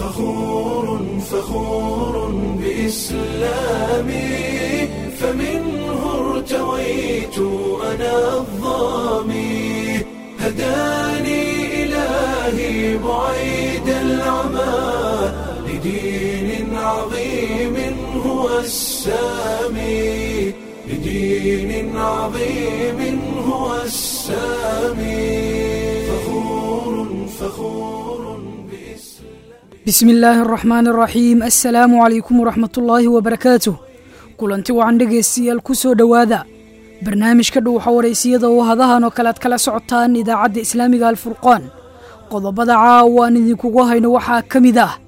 فخور فخور بإسلامي فمنه ارتويت أنا الظامي هداني إلهي بعيد العمى لدين عظيم هو السامي لدين عظيم هو السامي فخور فخور بإسلام bismi illaahi araxmaan araxiim assalaamu calaykum waraxmatullaahi wabarakaatuh kulanti wacan dhegaystayaal ku soo dhowaada barnaamijka dhuuxa waraysiyada oo hadahan oo kale ad kala socotaan idaacadda islaamiga alfurqaan qodobada caawa aan idinkugu hayno waxaa ka mid ah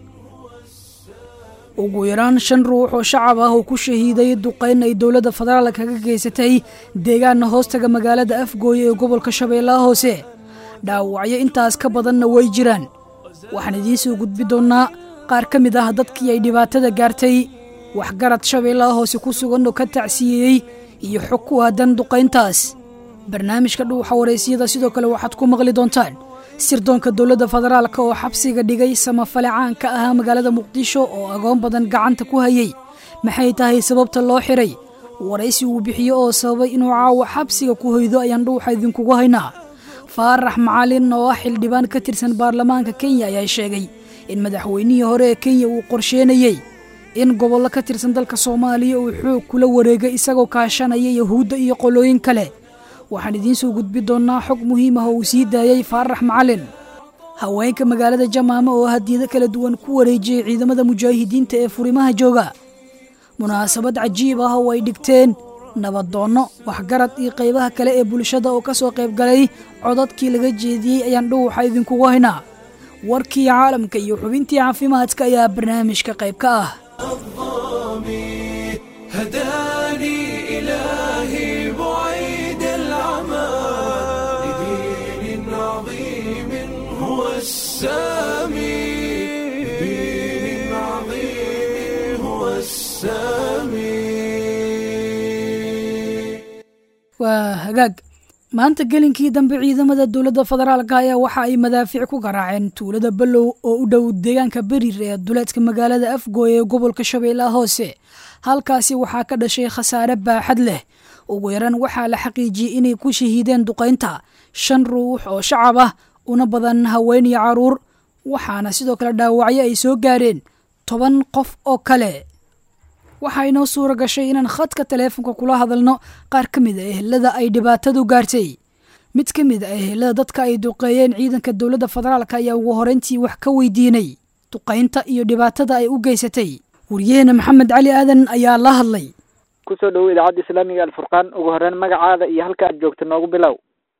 ugu yaraan shan ruux oo shacab ah oo ku shahiiday duqayn ay dowladda federaal kaga geysatay deegaana hoostaga magaalada afgooye ee gobolka shabeellaha hoose dhaawacyo intaas ka badanna way jiraan waxaan idiin soo gudbi doonnaa qaar ka mid ah dadkii ay dhibaatada gaartay waxgarad shabeellaha hoose ku sugan oo ka tacsiyeeyey iyo xog ku aadan duqayntaas barnaamijka dhuuxa waraysiyada sidoo kale waxaad ku maqli doontaan sirdoonka dowladda federaalka oo xabsiga dhigay samafale caanka ahaa magaalada muqdisho oo agoon badan gacanta ku hayay maxay tahay sababta loo xiray waraysi uu bixiyo oo sababay inuu caawa xabsiga ku hoydo ayaan dhuuxa idinkugu haynaa faarax macalin oo ah xildhibaan ka tirsan baarlamaanka kenya ayaa sheegay in madaxweynihii hore ee kenya uu qorsheenayey in gobollo ka tirsan dalka soomaaliya uu xoog kula wareegay isagoo kaashanaya yahuudda iyo qolooyin kale waxaan idiin soo gudbi doonnaa xog muhiim ah oo uu sii daayey faarax macalin haweenka magaalada jamaama oo hadiyado kala duwan ku wareejiyey ciidamada mujaahidiinta ee furimaha jooga munaasabad cajiib ah oo ay dhigteen nabadoonno waxgarad iyo qaybaha kale ee bulshada oo ka soo qayb galay codadkii laga jeediyey ayaan dhuuxa idinkugu haynaa warkii caalamka iyo xubintii caafimaadka ayaa barnaamijka qayb ka ah الظامي هداني إلهي بعيد العمى لدين عظيم هو السامي لدين عظيم هو السامي waa hagaag maanta gelinkii dambe ciidamada dowladda federaalka ayaa waxa ay madaafiic ku garaaceen tuulada ballow oo u dhow deegaanka berir ee duleedka magaalada afgooye ee gobolka shabeellaha hoose halkaasi waxaa ka dhashay khasaare baaxad leh ugu yaraan waxaa la xaqiijiyey inay ku shahiideen duqaynta shan ruux oo shacab ah una badan haween iyo caruur waxaana sidoo kale dhaawacyo ay soo gaareen toban qof oo kale waxaa inoo suura gashay inaan khadka taleefonka kula hadalno qaar ka mid a ehelada ay dhibaatadu gaartay mid ka mid a ehelada dadka ay duqeeyeen ciidanka dowladda federaalk ayaa ugu horeyntii wax ka weydiinay duqaynta iyo dhibaatada ay u geysatay waryaheena maxamed cali aadan ayaa la hadlay kusoo dhawow idaacadda islaamiga alfurqaan ugu horeyn magacaada iyo halka aad joogta noogu bilow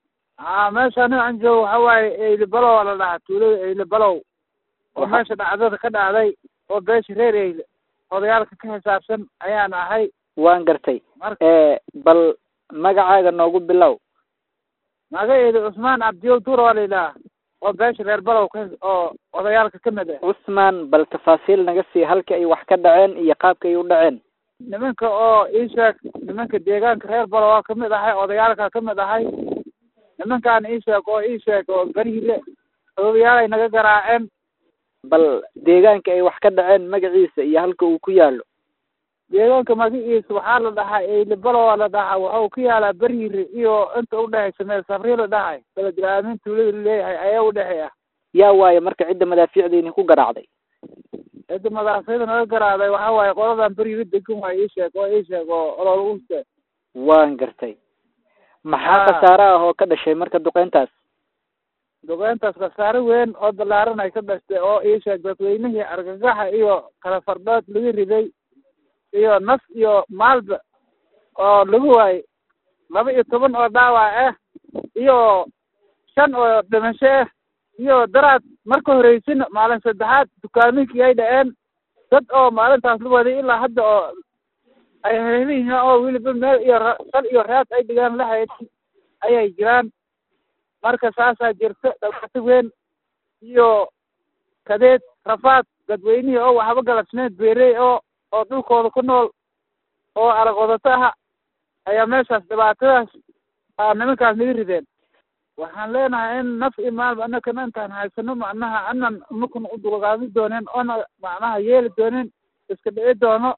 a meesha aniga aan joogo waxa waaye eyle balow aa la dhahaa tuulada eyle balow oo meesha dhacdada ka dhacday oo beesha reer eyle odayaalka ka xisaabsan ayaan ahay waan gartay marka bal magacaaga noogu bilow magaceedu cusmaan cabdiyow duur waa la yidhaha oo beesha reer balow ka oo odayaalka ka mid ah cusmaan bal tafaasiil naga sii halka ay wax ka dhaceen iyo qaabka ay u dhaceen nimanka oo ii sheeg nimanka deegaanka reer balow waa kamid ahay odayaalka ka mid ahay nimankaan ii sheeg oo ii sheeg oo beriile odayaalay naga garaaceen bal deegaanka ay wax ka dhaceen magaciisa iyo halka uu ku yaalo deegaanka magaciisa waxaa la dhahaa eyle balow aa la dhahaa waxuu ku yaalaa beriire iyo inta udhexaysa meel safri la dhahay beledilaamin tuulada laleeyahay ayaa udhexeeya yaa waaye marka cidda madaafiicdiini ku garaacday cidda madaxsayda naga garaaday waxaa waaye qoladan beriire degan waay ii sheeg oo ii sheeg oo ololguste waan gartay maxaa Ah. khasaare ah oo ka dhashay marka duqeyntaas duqeyntaas khasaare weyn oo balaaran ay ka dhashtay oo ii sheeg dadweynihii argagaxa iyo kala fardhood laga riday iyo naf iyo maalba oo lagu waayey laba iyo toban oo dhaawac ah iyo shan oo dhimasho ah iyo daraad marka horeysina maalin saddexaad dukaaminkii ay dhaceen dad oo maalintaas la waday ilaa hadda oo ay heliyihiin oo weliba meel iyo ra- sal iyo raad ay dhigaan la haynin ayay jiraan marka saasaa jirta dhibaato weyn iyo kadeed rafaad dadweynihii oo waxba galabsneed beerey oo oo dhulkooda ku nool oo arag wadato aha ayaa meeshaas dhibaatadaas aa nimankaas naga rideen waxaan leenahay in naf iyo maalba anakana intaan haysano macnaha anan makuna u dulqaadi doonin oona macnaha yeeli doonin iska dhici doono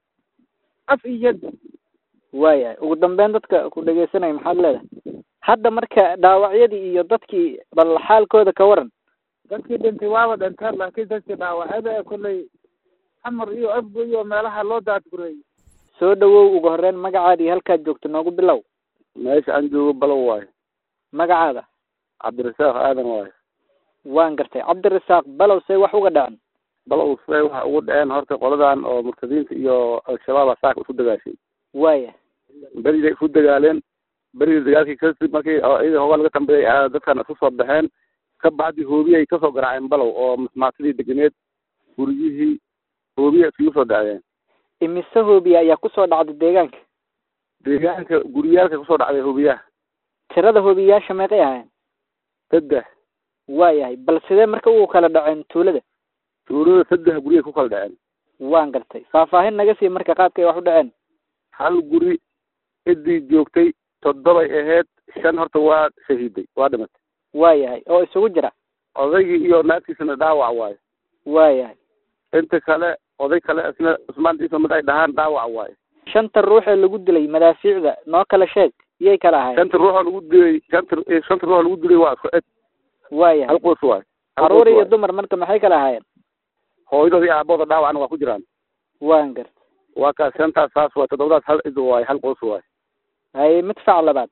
af iyo yad waayahay ugu dambeyn dadka ku dhegeysanaya maxaad leedahay hadda marka dhaawacyadii iyo dadkii bal xaalkooda ka waran dadkii dhintay waaba dhinteen laakiin dadkii dhaawacada ee kolley xamar iyo afgo iyo meelaha loo daadgureeyey soo dhawow ugu horeyn magacaada iyo halkaad joogto noogu bilow meesha aan joogo balow waayo magacaada cabdirasaaq aadan waayo waan gartay cabdirasaaq balow say wax uga dhacan balow say waxa ugu dhaceen horta qoladan oo murtadiinta iyo al-shabaaba saaka isu dagaashay waaya beriday isu dagaaleen berida dagaalkii kadib markii iyaga hoogaa laga dambeeyay dadkan isu soo baxeen ka bacdi hoobiyay kasoo garaaceen balow oo masmaatadii deganeed guryihii hoobiya isugu soo dhacdeen imise hoobiya ayaa kusoo dhacday deegaanka deegaanka guryaalka kusoo dhacday hoobiyaha tirada hoobiyayaasha meeqay ahayn saddex waayahay bal sidee marka ugu kala dhaceen tuulada tuulada saddex guryay ku kala dhaceen waan gartay faahfaahin naga sii marka qaabkay wax u dhaceen hal guri ciddii joogtay toddobay ahayd shan horta waa shahiiday waa dhimatay waayahay oo isugu jira odaygii iyo naagtiisana dhaawac waayo waayahay inta kale oday kale isna cusmaan ciise mid ay dhahaan dhaawac waayo shanta ruux ee lagu dilay madaafiicda noo kala sheeg iyay kala ahayd shanta ruuxoo lagu dilay shanta shanta ruuxoo lagu dilay waa isku eg waayahay hal qoys waayo caruur iyo dumar marka maxay kala ahaayeen hooyadooda iyo aabooda dhaawacna waa ku jiraan waan gartay waa kaas shantaas saas waay toddobadaas hal cid waayo hal qoys waayo haye midfac labaad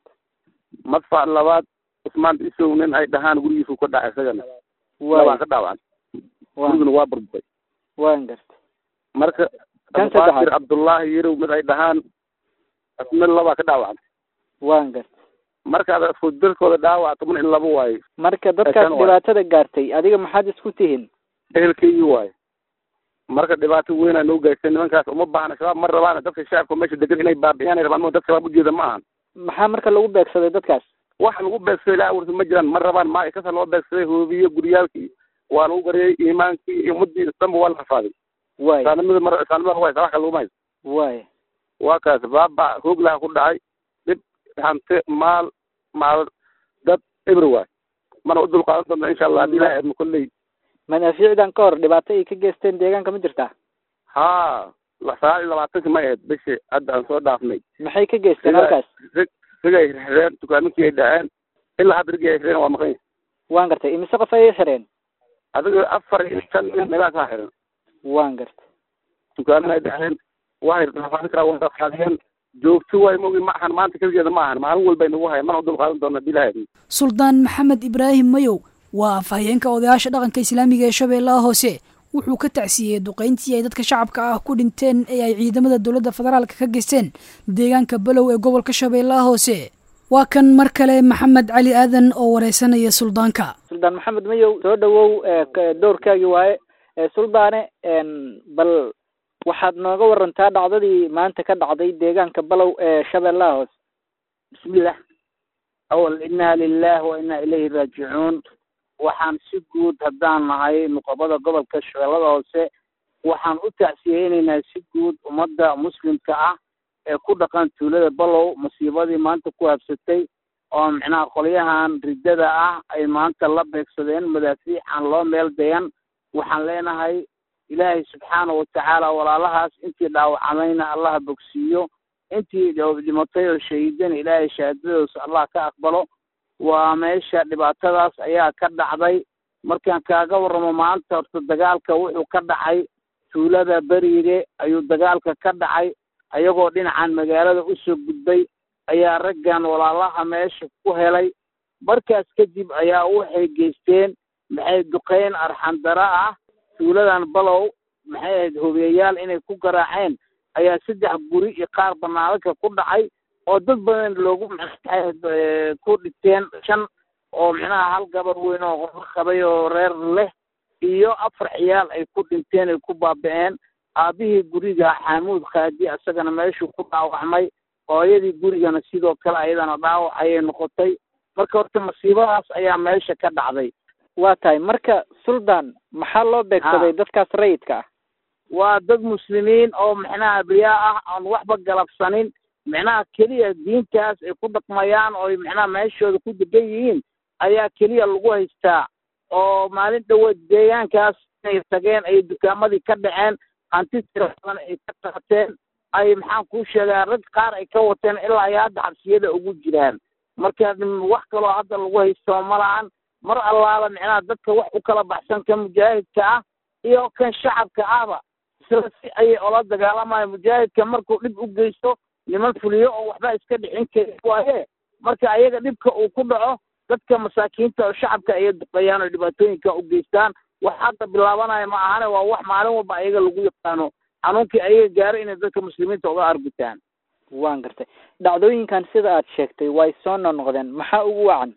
madfac labaad cusmaan isow nin ay dhahaan gurigiisu ka dhacay isagana labaa waaya ka dhaawacan waan guriguna waa burburay waan gartay marka Kan abubakir saddexaad. cabdullaahi yarow mid ay dhahaan asna labaa ka dhaawacan waan gartay markaad isku dalkooda dhaawac toban in laba waayo marka dadkaas Shan waay. dhibaatada gaartay adiga maxaad isku tihiin ehelkeygii waayo marka dhibaato weyn ay noo gaartay nimankaas uma baahna shabaab ma rabaan dadka shacabka meesha degan inay baabi'iyaan ay rabaan ma dad shabaab ujeeda ma ahan maxaa marka lagu beegsaday dadkaas waxa lagu beegsaday ilaa awrsa ma jiraan ma rabaan ma kasa loo beegsaday hoobiye guryaalkii waa lagu gareeyey iimaankii iyo ummadii dhanba waa la rafaaday waaya saanimada mar saanimada waa wax kale laguma haysto waaya waa kaas baaba hoog laha ku dhacay dhib hante maal maal dad eber waay mana u dulqaadan doonta insha allah haddii ilahay idmo kolley madaafiicdan ka hor dhibaato ay ka geysteen deegaanka ma jirtaa haa la- sagaal iyo labaatanki may ahayd bishi hadda aan soo dhaafnay maxay ka geysteen Sida- halkaas rig rigay xirxireen dukaaminkii ay dhaceen ilaa hadda rigii ay xireen waa maqan yahay waan gartay imise qof ayay xireen adiga afar iyo shan nin meelahaas haa xiran waan gartay dukaamin ay dhaceen waxay rafaadin karaa waa rafaadiyeen joogto waay mogi ma ahan maanta keligeeda ma ahan maalin walbay nagu haya mana u dulqaadan doona haddii ilahay idmo suldaan maxamed ibraahim mayow waa afhayeenka odayaasha dhaqanka islaamiga ee shabeellaha hoose wuxuu ka tacsiiyey duqeyntii ay dadka shacabka ah ku dhinteen ee ay ciidamada dowladda federaalka ka geysteen deegaanka balow ee gobolka shabeellaha hoose waa kan mar kale maxamed cali aadan oo wareysanaya suldaanka suldaan maxamed mayow soo dhawow ee ka- doorkaagii waaye ee suldaane een, bal waxaad nooga warantaa dhacdadii maanta ka dhacday deegaanka balow ee shabeellaha hoose bismillah awal inna lilah wa inna ilayhi raajicuun waxaan si guud haddaan nahay nuqabada gobolka shabeellada hoose waxaan u tacsiyeynaynaa si guud ummadda muslimka ah ee ku dhaqan tuulada balow masiibadii maanta ku habsatay oo micnaha qolyahan riddada ah ay maanta la beegsadeen madaafiic aan loo meel dayan waxaan leenahay ilaahay subxaana watacaala walaalahaas intii dhaawacamayna allaha bogsiiyo intii dhimatay oo shahiidana ilaahay shahaadadoosa allah ka aqbalo waa meesha dhibaatadaas ayaa ka dhacday markaan kaaga warramo maanta horta dagaalka wuxuu ka dhacay tuulada beriire ayuu dagaalka ka dhacay ayagoo dhinacan magaalada usoo gudbay ayaa raggan walaalaha meesha ku helay markaas kadib ayaa waxay geysteen maxay duqeyn arxandara ah tuuladan balow maxay ahayd hobiyayaal inay ku garaaceen ayaa saddex guri iyo qaar banaanadka ku dhacay oo dad badan loogu maxay ku dhinteen shan oo micnaha hal gabar weyn oo qofka qabay oo reer leh iyo afar ciyaal ay ku dhinteen ay ku baaba'een aabihii guriga xamuud khaadi isagana meeshuu ku dhaawacmay hooyadii gurigana sidoo kale ayadana dhaawac ayay noqotay marka horta masiibadaas ayaa meesha ka dhacday waa tahay marka suldaan maxaa loo beegsaday dadkaas rayidka ah waa dad muslimiin oo micnaha abriyaa ah aan waxba galabsanin micnaha keliya diintaas ay ku dhaqmayaan oo micnaha meeshooda ku degan yihiin ayaa keliya lagu haystaa oo maalin dhaweed deegaankaas inay tageen ay dukaamadii ka dhaceen hanti tira badan ay ka qaateen ay maxaan kuu sheegaa rag qaar ay ka wateen ilaa ay hadda xabsiyada ugu jiraan marka wax kaloo hadda lagu haysto ma lahan mar allaala micnaha dadka wax u kala baxsan ka mujaahidka ah iyo kan shacabka ahba isla si ayay ola dagaalamayan mujaahidka markuu dhib u geysto niman fuliyo oo waxba iska dhicin kari waaye marka ayaga dhibka uu ku dhaco dadka masaakiinta oo shacabka ayay duqeeyaan oo dhibaatooyinka u geystaan wax hadda bilaabanaya ma ahane waa wax maalin walba ayaga lagu yaqaano xanuunkii ayaga gaaro inay dadka muslimiinta uga argutaan waan gartay dhacdooyinkan sida aad sheegtay way soo noqnoqdeen maxaa ugu wacan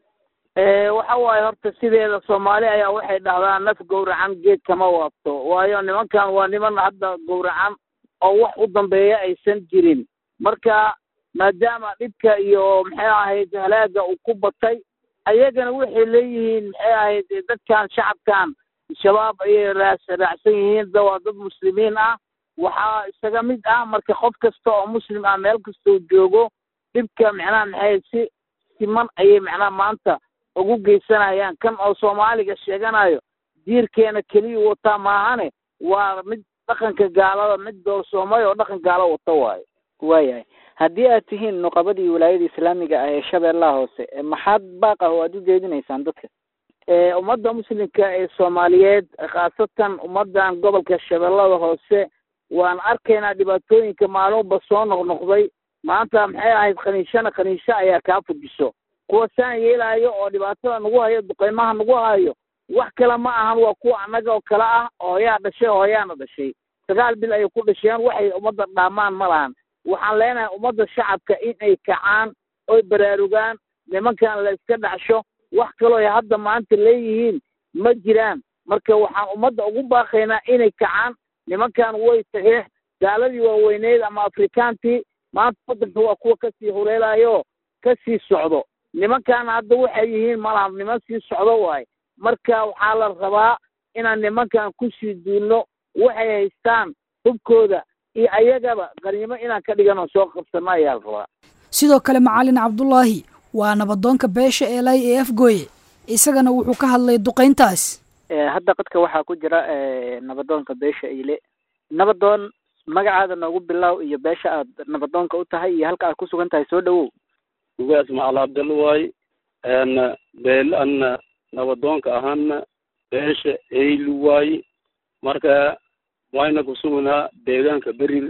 waxa waaye horta sideeda soomaali ayaa waxay dhahdaa naf gowracan geed kama waabto waayo nimankan waa niman hadda gowracan oo wax u dambeeya aysan jirin marka maadaama dhibka iyo maxay ahayd halaaga uu ku batay ayagana waxay leeyihiin maxay ahayd dadkan shacabkan shabaab ayay raas raacsan yihiin da waa dad muslimiin ah waxaa isaga mid ah marka qof kasta oo muslim ah meel kastoo joogo dhibka macnaha maxay si siman ayay macnaha maanta ugu geysanayaan kan oo soomaaliga sheeganayo diirkeena keliya wataa maahane waa mid dhaqanka gaalada mid doorsoomay oo dhaqan gaalo wata waayo waayahay haddii aad tihiin nuqabadii wilaayada islaamiga ah ee shabeellaha hoose maxaad baaq ah oo aad u jeedinaysaan dadka ummadda muslimka ee soomaaliyeed khaasatan ummaddan gobolka shabeellada hoose waan arkaynaa dhibaatooyinka maalmuba soo noqnoqday maanta maxay ahayd khaniishana khaniisho ayaa kaa fujiso kuwa saan yeelaayo oo dhibaatada nagu hayo duqeymaha nagu hayo wax kale ma ahan waa kuwa annaga oo kale ah hooyaa dhashay hooyaana dhashay sagaal bil ayay ku dhasheen waxay ummadda dhaamaan ma lahan waxaan leenahay ummadda shacabka in ay kacaan oy baraarugaan nimankan la iska dhacsho wax kaloo ay hadda maanta leeyihiin ma jiraan marka waxaan ummadda ugu baaqaynaa inay kacaan nimankan way tageen gaaladii waaweyneyd ama afrikaantii maanta waddanka waa kuwa kasii huleelayo kasii socdo nimankan hadda waxay yihiin malaha niman sii socdo waaye marka waxaa la rabaa inaan nimankan kusii duulno waxay haystaan hubkooda iyo ayagaba qaniimo inaan ka dhigano soo qabsano ayaa la rabaa sidoo kale macalin cabdulaahi waa nabadoonka beesha eelay ee afgooye isagana wuxuu ka hadlay duqayntaas hadda qadka waxaa ku jira nabadoonka beesha eyle nabadoon magacaada noogu bilow iyo beesha aad nabadoonka u tahay iyo halka aad ku sugan tahay soo dhawow ugaas macal abdalla waaye beel anna nabadoonka ahaana beesha eyli waaye marka wayna kusugnaa deegaanka beril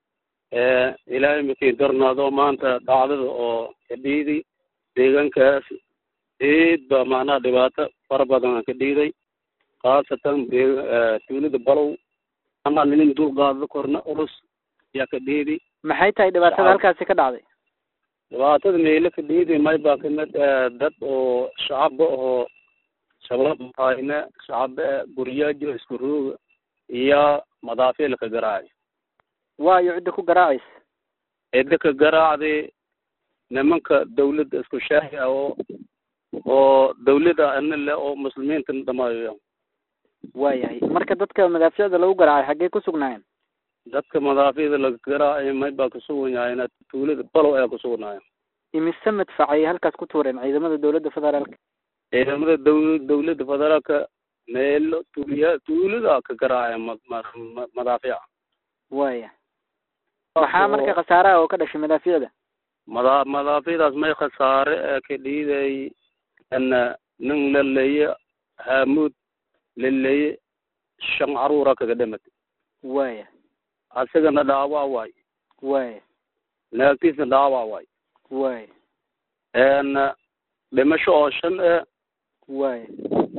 ilaahay makii darnaado maanta dhacdada oo kadhiiday deegaankaas eed ba macnaha dhibaato fara badan ka dhiiday khaasatan tuulada balow ama nin dul qaado korna ulus ayaa ka dhiiday maxay tahay dhibaatada halkaasi ka dhacday dhibaatada meelo ka dhiiday may baa kamid dad oo shacaba oo shabaab hayna shacaba guryajo isku rooga iyo madaafiil ka garaacay waayo cidda ku garaacaysa cidda ka garaacday nimanka dawladda isku shaahi ah oo oo dawladda ana le oo muslimiinta dhamaayo waayahay marka dadka madaaficda lagu garaacay xaggee ku sugnaayeen dadka madaaficda laga garaacay may baa kusugnayeen tuulada balow ayaa kusugnaayen imise madfac ayay halkaas ku tuureen ciidamada dawladda federaalka ciidamada daw dawladda federaalka meelo tuuliya tuulada ka garaacaya ma madaafica waya maxaa marka khasaaraha oo ka dhashay madaaficda mada madaaficdaas may khasaare ee ka dhiiday ana nin la leeye haamuud la leeye shan caruura kaga dhimatay waya asagana dhaawaa waay waya naagtiisna dhaawaa waay waya n dhimasho oo shan e waya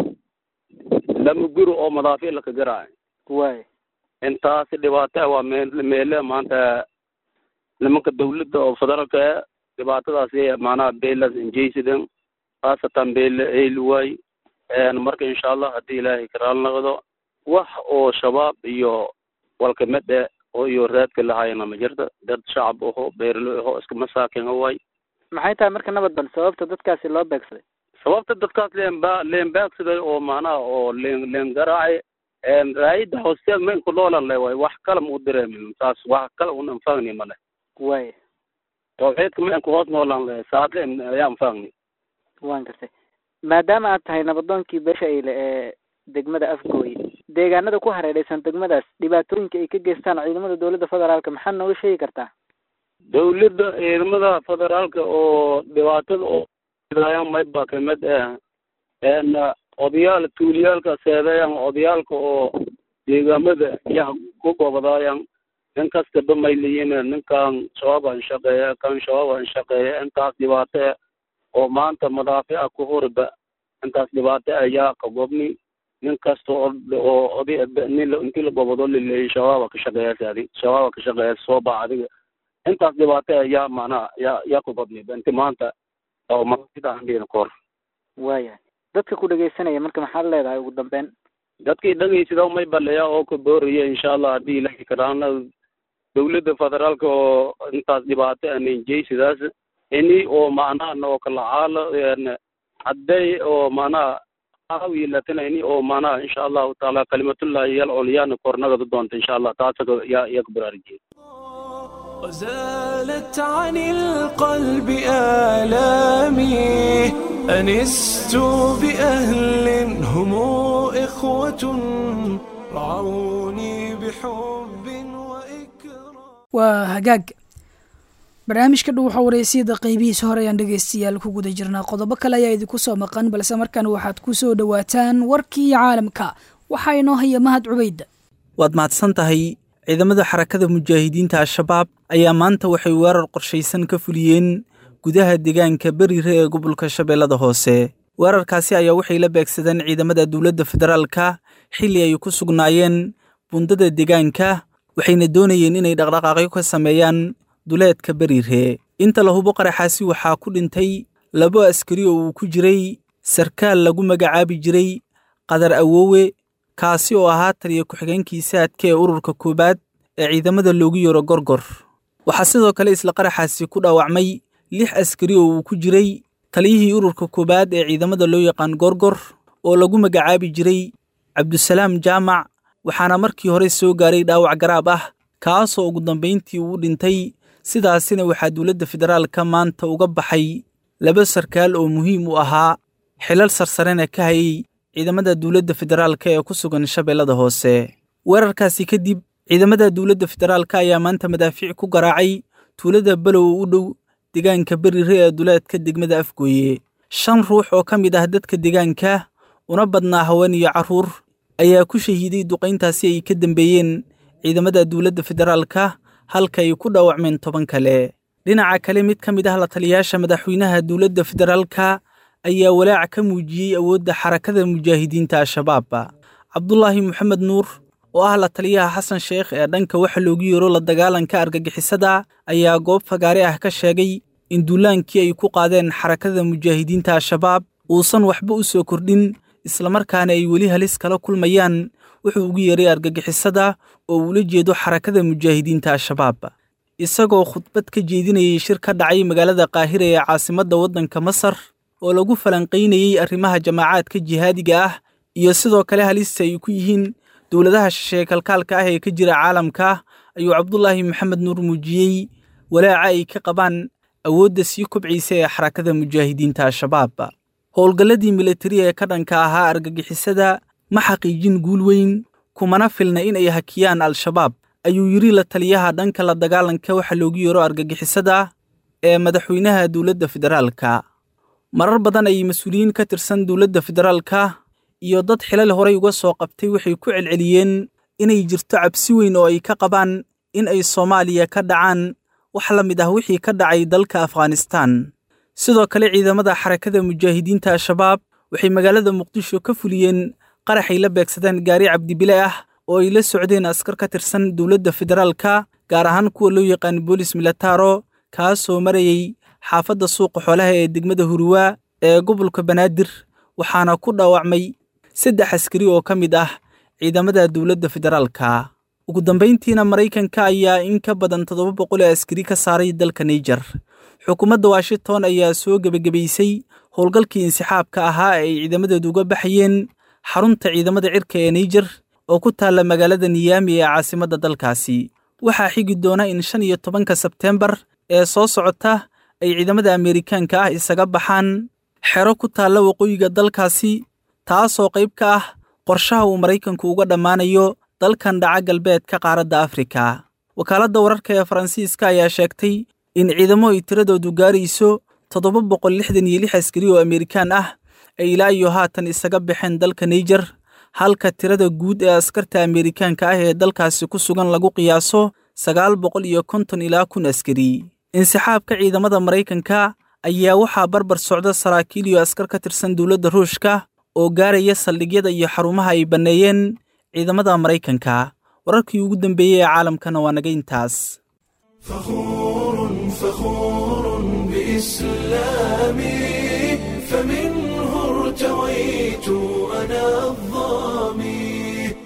lama guri oo madaafic laka garaacay waya intaasi dhibaato waa meel meele maanta nimanka dawladda oo federaalka e dhibaatadaasi macnaha beelas injaysidan khaasatan beele eyli waay marka insha allah haddii ilaahay karaal noqdo wax oo shabaab iyo walkamid e oo iyo raadka lahayana ma jirta dad shacab aho beerlo aho iska masaakin waay maxay tahay marka nabad bal sababta dadkaasi loo beegsaday sababta dadkaas leenba leen beegsaday oo macnaha oo leen leen garaacay raayida hoosteed mayn ku dhoolan le waay wax kale ma u direemin saas wax kale un anfagni male waya tawxiidka mayn ku hoos noolan le saadle ayaa anfagni waan gartay maadaama aad tahay nabadoonkii beesha eyle ee degmada afgooye deegaanada ku hareereysan degmadaas dhibaatooyinka ay ka geystaan ciidamada dowladda federaalka maxaad nooga sheegi kartaa dawladda ciidamada federaalka oo dhibaatada oo idaayaan mayba kamid ah een odayaal tuuliyaalka seedeeyaan odayaalka oo deegaamada yaa ku gobodaayan nin kasta dhamay leeyihiin ninkan shabaabaan shaqeeya kan shabaabaan shaqeeya intaas dhibaato ah oo maanta madaafica ku hurba intaas dhibaato ayaa ka gobni nin kasta oo oo oday nin intii la gobodo laleeyay shabaaba ka shaqeeya adi shabaaba ka shaqeeya soo baa adiga intaas dhibaato ayaa macnaha yaa yaa ku badnay inti maanta oo masidaan dhihin kor waayahay dadka ku dhegeysanaya marka maxaad leedahay ugu dambeyn dadkii dhageysidaa may baleya oo ka booraya insha allah haddii ilahi karaana dawladda federaalka oo intaas dhibaato anenjey sidaas ini oo macnaha noo kala caalo hadday oo macnaha aawilatina ini oo macnaha insha allahu taala kalimatullahi yal culyaana kornagada doonta insha allah taasaka yaa yaa ka baraarujiyay وزالت عن القلب آلامي أنست بأهل هم إخوة رعوني بحب وإكرام waa hagaag barnaamijka dhow waxaa wareysiyada qeybihiisa hore ayaan dhegeystayaal ku guda jirnaa qodobo kale ayaa idinku soo maqan balse markan waxaad ku soo dhowaataan warkii caalamka waxaa inoo haya mahad cubayd waad mahadsan tahay ciidamada xarakada mujaahidiinta al-shabaab ayaa maanta waxay weerar qorshaysan ka fuliyeen gudaha deegaanka berire ee gobolka shabeellada hoose weerarkaasi ayaa waxay la beegsadeen ciidamada dowladda federaalka xilli ay ku sugnaayeen bundada deegaanka waxayna doonayeen inay dhaqdhaqaaqyo ka sameeyaan duleedka berire inta la hubo qaraxaasi waxaa ku dhintay labo askari oo uu ku jiray sarkaal lagu magacaabi jiray qadar awoowe kaasi oo ahaa taliya ku-xigeenkii saadka ee ururka koowaad ee ciidamada loogu yaro gorgor waxaa sidoo kale isla qaraxaasi ku dhaawacmay lix askari oo uu ku jiray taliyihii ururka koowaad ee ciidamada loo yaqaan gorgor oo lagu magacaabi jiray cabdusalaam jaamac waxaana markii hore soo gaaray dhaawac garaab ah kaasoo ugu dambayntii uu dhintay sidaasina waxaa dowladda federaalka maanta uga baxay laba sarkaal oo muhiim u ahaa xilal sarsarena ka hayay ciidamada dowladda federaalka ee ku sugan shabeellada hoose weerarkaasi kadib ciidamada dowladda federaalka ayaa maanta madaafiic ku garaacay tuulada below u dhow deegaanka berire ee duleedka degmada afgooye shan ruux oo ka mid ah dadka deegaanka una badnaa haween iyo carruur ayaa ku shahiiday duqayntaasi ay ka dambeeyeen ciidamada dowladda federaalka halka ay ku dhaawacmeen toban kale dhinaca kale mid ka mid ah la taliyayaasha madaxweynaha dowladda federaalka ayaa walaac ka muujiyey awoodda xarakada mujaahidiinta al-shabaab cabdulaahi moxamed nuur oo ah la taliyaha xasan sheekh ee dhanka waxa loogu yeero la dagaalanka argagixisada ayaa goob fagaare ah ka sheegay in duulaankii ay ku qaadeen xarakada mujaahidiinta al-shabaab uusan waxba u soo kordhin islamarkaana ay weli halis kala kulmayaan wuxuu ugu yeeray argagixisada oo uula jeedo xarakada mujaahidiinta al-shabaab isagoo khudbad ka jeedinayay shir ka dhacay magaalada qaahira ee caasimadda waddanka masar oo lagu falanqaynayey arrimaha jamaacaadka jihaadiga ah iyo sidoo kale halista ay ku yihiin dowladaha shisheeye kalkaalka ah ee ka jira caalamka ayuu cabdulaahi maxamed nuur muujiyey walaaca ay ka qabaan awoodda sii kobcaysa ee xarakada mujaahidiinta al-shabaab howlgalladii militari ee ka dhanka ahaa argagixisada ma xaqiijin guul weyn kumana filna in ay hakiyaan al-shabaab ayuu yidhi la taliyaha dhanka la dagaalanka waxa loogu yeero argagixisada ee madaxweynaha dowladda federaalka marar badan ay mas-uuliyiin ka tirsan dowladda federaalka iyo dad xilal horay uga soo qabtay waxay ku celceliyeen inay jirto cabsi weyn oo ay ka qabaan in ay soomaaliya ka dhacaan wax la mid ah wixii ka dhacay dalka afghanistan sidoo kale ciidamada xarakada mujaahidiinta al-shabaab waxay magaalada muqdisho ka fuliyeen qaraxay la beegsadeen gaari cabdibile ah oo ay la socdeen askar ka tirsan dowladda federaalka gaar ahaan kuwa loo yaqaan boolis milataro kaasoo marayey xaafadda suuqa xoolaha ee degmada huruwa ee gobolka banaadir waxaana ku dhaawacmay saddex askari oo ka mid ah ciidamada dowladda federaalka ugu dambayntiina maraykanka ayaa in ka badan toddoba boqol ee askari ka saaray dalka naijer xukuumadda washington ayaa soo gebagabaysay howlgalkii insixaabka ahaa ee ay ciidamadeedu uga baxayeen xarunta ciidamada cirka ee naijer oo ku taalla magaalada niyaami ee caasimadda dalkaasi waxaa xigi doona in shan iyo tobanka sebteembar ee soo socota ay ciidamada ameerikaanka ah isaga baxaan xero ku taalla waqooyiga dalkaasi taasoo qayb ka ah qorshaha uu maraykanku uga dhammaanayo dalkan dhaca galbeedka qaaradda afrika wakaaladda wararka ee faransiiska ayaa sheegtay in ciidamo ay tiradoodu gaarayso toddoba boqol lixdan iyo lix askari oo amerikaan ah ay ilaa iyo haatan isaga baxeen dalka naijer halka tirada guud ee askarta amerikaanka ah ee dalkaasi ku sugan lagu qiyaaso sagaal boqol iyo konton ilaa kun askari insixaabka ciidamada maraykanka ayaa waxaa barbar socda saraakiil iyo askar ka tirsan dowladda ruushka oo gaaraya saldhigyada iyo xarumaha ay banneeyeen ciidamada maraykanka wararkii ugu dambeeyey ee caalamkana waa naga intaas فخور فخور بإسلامي فمنه ارتويت أنا الظامي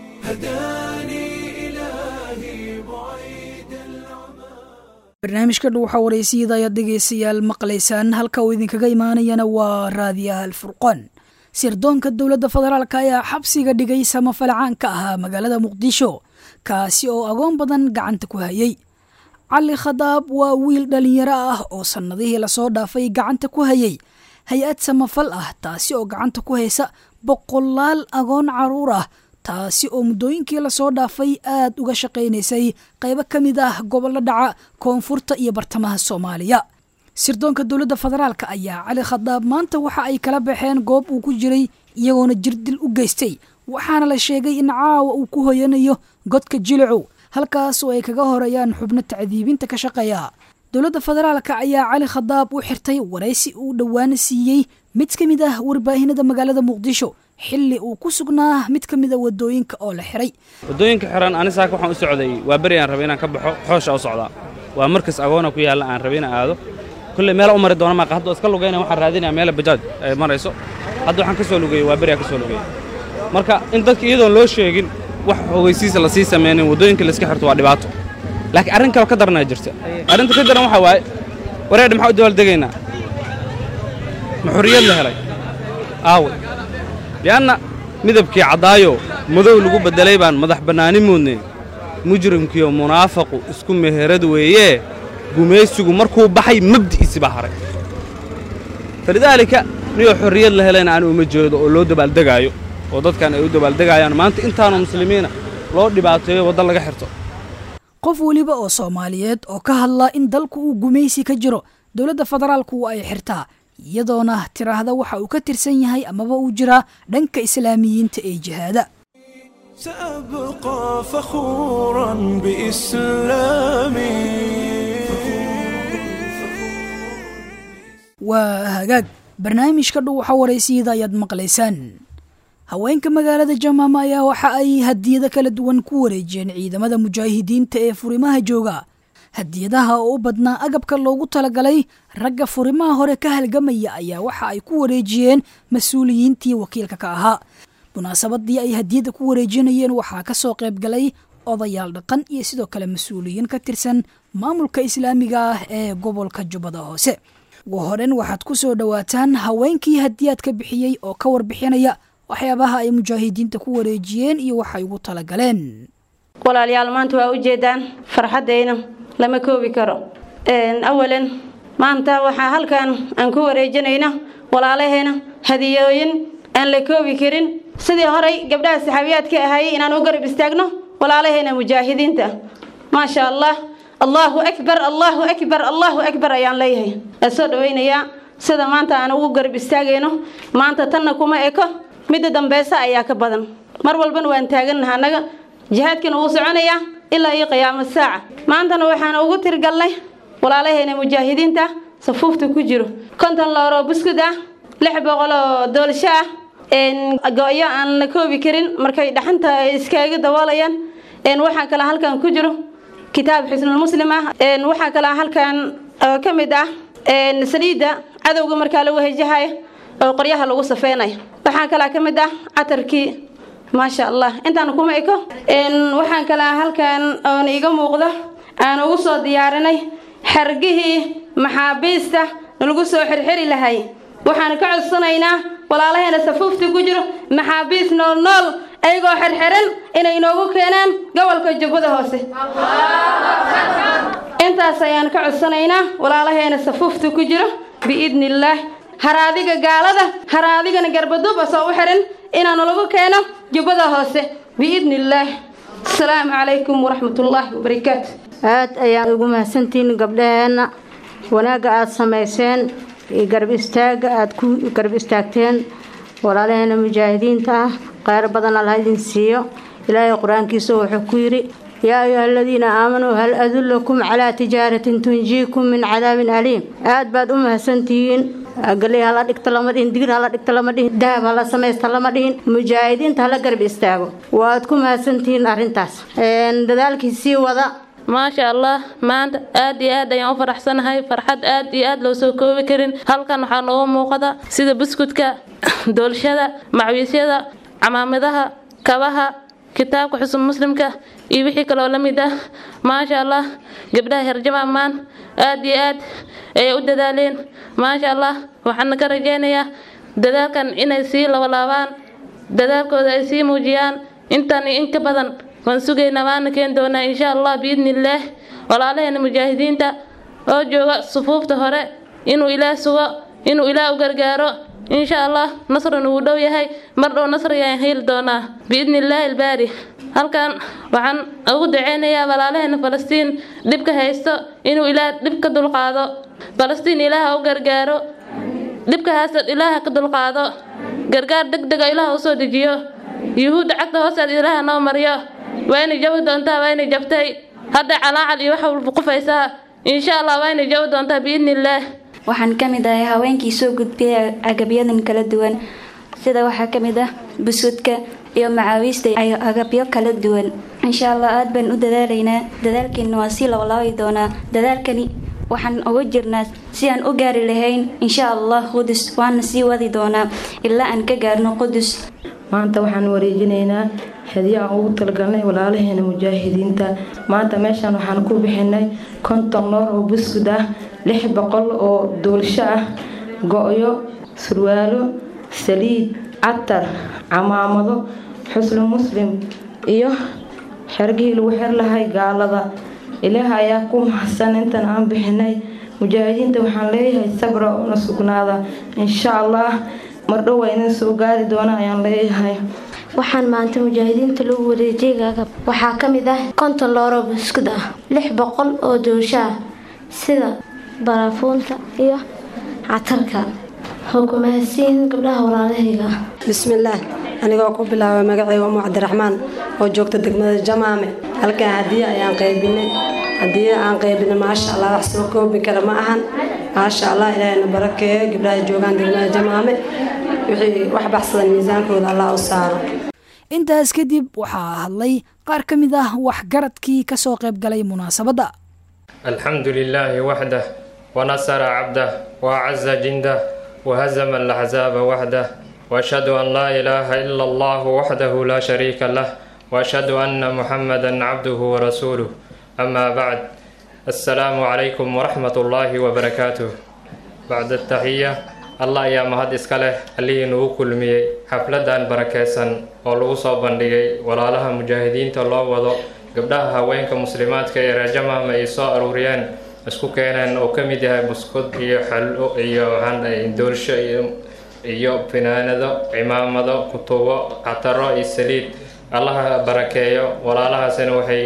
هداني إلهي بعيد العمى barnaamijka dhuuxa waraysiyada ayaad dhegaystayaal maqlaysaan halka uu idinkaga imaanayana waa raadiyaha alfurqaan sirdoonka dowladda federaalk ayaa xabsiga dhigay samafalcaan ka ahaa magaalada muqdisho kaasi oo agoon badan gacanta ku hayay cali khadaab waa wiil dhallinyaro ah oo sannadihii lasoo dhaafay gacanta ku hayay hay-ad samafal ah taasi oo gacanta ku haysa boqolaal agoon caruur ah taasi oo muddooyinkii lasoo dhaafay aad uga shaqaynaysay qaybo ka mid ah gobollo dhaca koonfurta iyo bartamaha soomaaliya sirdoonka dowladda federaalk ayaa cali khadaab maanta waxa ay kala baxeen goob uu ku jiray iyagoona jirdil u geystay waxaana la sheegay in caawa uu ku hoyanayo godka jilicow halkaas oo ay kaga horeeyaan xubno tacdiibinta ka shaqeeya dowladda federaalka ayaa cali khadaab u xirtay waraysi uu dhowaana siiyey mid ka mid ah warbaahinada magaalada muqdisho xilli uu ku sugnaa mid ka mid a wadooyinka oo la xiray waddooyinka xiran ani saaka waxaan u socday waa beri aan rabay inaan ka baxo xoosha u socdaa waa markas agoona ku yaalla aan rabay inaan aado kulley meela u mari doona maaqa hadda iska lugayna waxaan raadinaya meela bajaaj ay marayso hadda waxaan ka soo lugeeyey waa beri aan ka soo lugeeyey marka in dadka iyadoon loo sheegin wax ogeysiisa la sii samaynin waddooyinka layska xirto waa dhibaato laakiin arrin kale ka daranaa jirta arrinta ka daran waxaa waaye wareedha maxaa u dabaaldegaynaa ma xorriyad la helay aawe li'anna midabkii caddaayo madow lagu beddelay baan madax bannaani moodnay mujrimkiiyo munaafaqu isku meherad weeyee gumaysigu markuu baxay mabdi'iisi baa haray falidaalika niyoo xorriyad la helayna aan uma jeedo oo loo dabaaldegaayo oo dadkan ay u dabaaldegayaan maanta intaanu muslimiina loo dhibaateeyo waddan laga xirto qof weliba oo soomaaliyeed oo ka hadla in dalku uu gumaysi ka jiro dowladda federaalku ay xirtaa iyadoona tiraahda waxa uu ka tirsan yahay amaba uu jiraa dhanka islaamiyiinta ee jihaada سأبقى فخورا بإسلامي waa hagaag barnaamijka dhuuxa waraysiyada ayaad maqlaysaan haweenka magaalada jamaama ayaa waxa ay hadiyado kala duwan ku wareejiyeen ciidamada mujaahidiinta ee furimaha jooga hadiyadaha oo u badnaa agabka loogu talagalay ragga furimaha hore ka halgamaya ayaa waxa ay ku wareejiyeen mas-uuliyiintii wakiilka ka ahaa munaasabadii ay hadiyadda ku wareejinayeen waxaa ka soo qayb galay odayaal dhaqan iyo sidoo kale mas-uuliyiin ka tirsan maamulka islaamiga ah ee gobolka jubbada hoose ugu horen waxaad ku soo dhowaataan haweenkii hadiyaadka bixiyey oo ka warbixinaya waxyaabaha ay mujaahidiinta ku wareejiyeen iyo waxay ugu talagaleen walaalayaal maanta waa ujeedaan farxaddayna lama koobi karo awalan maanta waxaa halkan aan ku wareejinayna walaalaheena hadiyooyin aan la koobi karin sidii horay gabdhaha saxaabiyaadka ahaayey inaan u garab istaagno walaalaheena mujaahidiinta maasha allah allahu akbar allahu akbar allahu akbar ayaan leeyahay aan soo dhawaynayaa sida maanta aan ugu garab istaagayno maanta tanna kuma eko midda dambeysa ayaa ka badan mar walbana waan taagannaha annaga jihaadkana wuu soconayaa ilaa iyo qiyaamo saaca maantana waxaan ugu tirgalnay walaalaheena mujaahidiinta safuufta ku jiro konton looroo buskud ah lix boqol oo doolasho ah go-yo aan la koobi karin markay dhaxanta iskaaga daboolayaan waxaa kale halkan ku jiro kitaab xisnulmuslim ah waxaa kale halkan ka mid ah saliidda cadowga markaa lagu hejahaya oo qoryaha lagu safeynayo waxaa kale ka mid ah catarkii maasha allah intaan kuma eko waxaan kale halkan oon iga muuqda aan ugu soo diyaarinay xargihii maxaabiista lagu soo xirxiri lahay waxaan ka codsanaynaa walaalaheena safuufta ku jiro maxaabiis nool nool ayagoo xirxiran inay noogu keenaan gobolka jubbada hoose intaas ayaan ka codsanaynaa walaalaheena safuufta ku jiro biidni illaah haraadiga gaalada haraadigana garbaduuba soo u xiran inaanu lagu keeno jubbada hoose biidni illaah asalaamu calaykum waraxmatullaahi wabarakaatu aad ayaan ugu mahadsantihiin gabdhaheenna wanaagga aada samayseen iyo garab istaagga aada ku garab istaagteen walaalaheena mujaahidiinta ah kheyr badan alla idin siiyo ilaahay qur-aankiisa wuxuu ku yidhi yaa ayuha aladiina aamanuu hal adullakum calaa tijaaratin tunjiikum min cadaabin aliim aad baad u mahadsantihiin galey hala dhigta lama dhihin digir hala dhigta lama dhihin dahab hala samaysta lama dhihin mujaahidiinta hala garab istaago waad ku mahadsantihiin arrintaas dadaalkii sii wada maasha allah maanta aad iyo aad ayaan u faraxsanahay farxad aad iyo aad loo soo koobi karin halkan waxaa nooga muuqada sida buskudka doolshada macwiisyada camaamadaha kabaha kitaabka xusub muslimka iyo wixii kaloo la mid ah maasha allah gabdhaha herjamaamaan aad iyo aad ayay u dadaaleen maasha allah waxaana ka rajaynayaa dadaalkan inay sii labalaabaan dadaalkooda ay sii muujiyaan intan iyo in ka badan waan sugaynaa waana keeni doonaa insha allah biidni illaah walaalaheena mujaahidiinta oo jooga sufuufta hore inuu ilaah sugo inuu ilaah u gargaaro insha allah nasrina wuu dhow yahay mar dhow nasriyaan heli doonaa biidni illaahi albaari halkan waxaan ugu duceynayaa walaalaheena falastiin dhibka haysto inuu ilaah dhib ka dulqaado falastiin ilaaha u gargaaro dhibka haysta ilaaha ka dulqaado gargaar deg dega ilaaha usoo dejiyo yuhuudda cagta hoosteed ilaaha noo mariyo waa inay jabi doontaa waa inay jabtay hadda calaacal iyo wax walba qufaysaa insha allah waa inay jabi doontaa biidni illaah waxaan ka mid ahay haweenkii soo gudbiyay agabyadan kala duwan sida waxaa ka mid ah buskudka iyo macaawiista iyo agabyo kala duwan insha allah aad baan u dadaalaynaa dadaalkeena waa sii labalaabi doonaa dadaalkani waxaan uga jirnaa si aan u gaari lahayn insha allah qudus waana sii wadi doonaa ilaa aan ka gaarno qudus maanta waxaan wareejinaynaa hadiyo aan ugu talagalnay walaalaheena mujaahidiinta maanta meeshaan waxaan ku bixinay konton noor oo buskud ah lix boqol oo duulsho ah go-yo surwaalo saliid catar camaamado xusnu muslim iyo xergihii lagu xer lahay gaalada ilaah ayaa ku mahadsan intan aan bixinay mujaahidiinta waxaan leeyahay sabra una sugnaada insha allah mardhow waa idin soo gaari doona ayaan leeyahay waxaan maanta mujaahidiinta lagu wareejiyay agab waxaa ka mid ah konton looroo buskud ah lix boqol oo doosho ah sida baraafuunta iyo catarka xukumahasiin gabdhaha walaalahayga bismillaah anigoo ku bilaabay magacayga umu cabdiraxmaan oo joogta degmada jamaame halkan hadiye ayaan qaybinay hadiye aan qaybinay maasha allah wax soo koobi kara ma ahan maasha allah ilaahayna barakeeyo gabdhaha joogaan degmada jamaame wixii wax baxsadan miisaankooda allah u saaro intaas kadib waxaa hadlay qaar ka mid ah waxgaradkii ka soo qayb galay munaasabadda الحمد لله وحده ونصر عبده وأعز جنده وهزم الأحزاب وحده وأشهد أن لا إله إلا الله وحده لا شريك له وأشهد أن محمدا عبده ورسوله أما بعد السلام عليكم ورحمة الله وبركاته بعد التحية الله يا مهد إسكاله اللي نوكل مي حفلة بركيسا ولوصا بندقي ولا لها مجاهدين تلو وضو gabdhaha haweenka muslimaadka ee reerjamaama ay soo aruuriyeen isku keeneen oo ka mid yahay buskud iyo xallo iyo doolsho iyo finaanado cimaamado kutubo cataro iyo saliid allaha barakeeyo walaalahaasina waxay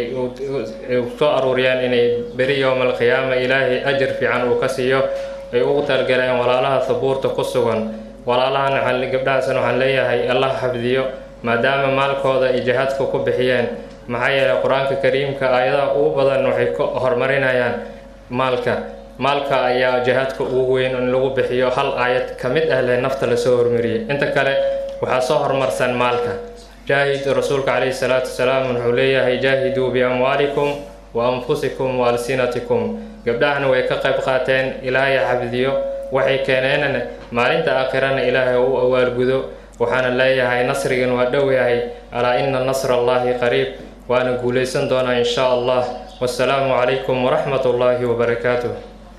soo aruuriyeen inay beri yowma alqiyaama ilaahay ajar fiican uu ka siiyo ay ugu talgaleen walaalaha sabuurta ku sugan walaalahan gabdhahaasina waxaan leeyahay allah xafdiyo maadaama maalkooda iyo jihaadka ku bixiyeen maxaa yeelay qur-aanka kariimka aayadaha ugu badan waxay ka horumarinayaan maalka maalka ayaa jihaadka ugu weyn in lagu bixiyo hal aayad ka mid ah leh nafta lasoo hormariyay inta kale waxaa soo horumarsan maalka jaahid rasuulka calayhi salaatu wasalaam wuxuu leeyahay jaahiduu biamwaalikum wa anfusikum wa alsinatikum gabdhahana way ka qayb qaateen ilaahay xafdiyo waxay keeneenna maalinta aakhirana ilaahay u awaalgudo waxaana leeyahay nasrigan waa dhow yahay alaa ina nasra allahi qariib waana guulaysan doonaa insha allah wasalaamu calaykum waraxmat ullaahi wabarakaatuh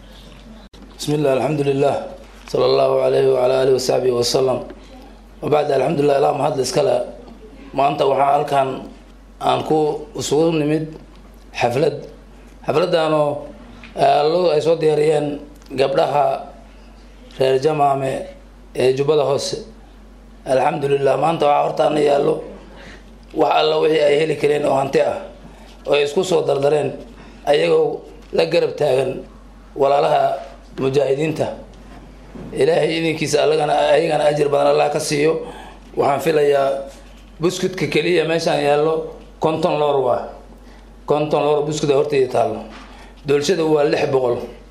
بسم الله الحمد لله صلى الله عليه وعلى آله وصحبه وسلم وبعد الحمد لله ilaa mahad iskale maanta waxaa halkan aan ku isugu nimid xaflad xafladaanoo ay soo diyaariyeen gabdhaha reer jamaame ee jubbada hoose alxamdulilah maanta waxaa hortaana yaallo wax alla wixii ay heli kareen oo hanti ah oo ay isku soo dardareen ayagoo la garab taagan walaalaha mujaahidiinta ilaahay idinkiisa allagana ayagana ajir badan allah ka siiyo waxaan filayaa buskudka keliya meeshaan yaallo konton loor waa konton loor buskuda horteyda taallo doolshada waa lix boqol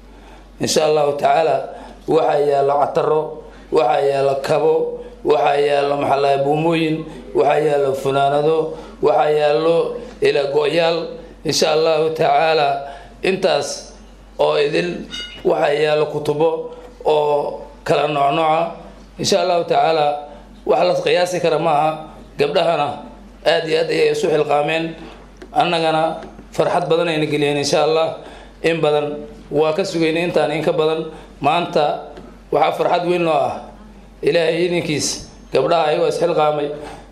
insha allahu tacaala waxaa yaallo cataro waxaa yaallo kabo waxaa yaallo maxalaha buumooyin waxaa yaallo funaanado waxaa yaallo ila go-yaal insha allahu tacaala intaas oo idil waxaa yaallo kutubo oo kala noocnooca insha allahu tacaala wax la qiyaasi kara maaha gabdhahana aada iyo aad ayay isu xilqaameen annagana farxad badan ayna geliyeen insha allah in badan waa ka sugaynay intaan in ka badan maanta waxaa farxad weyn noo ah ilaahay idinkiis gabdhaha ayagoo isxilqaamay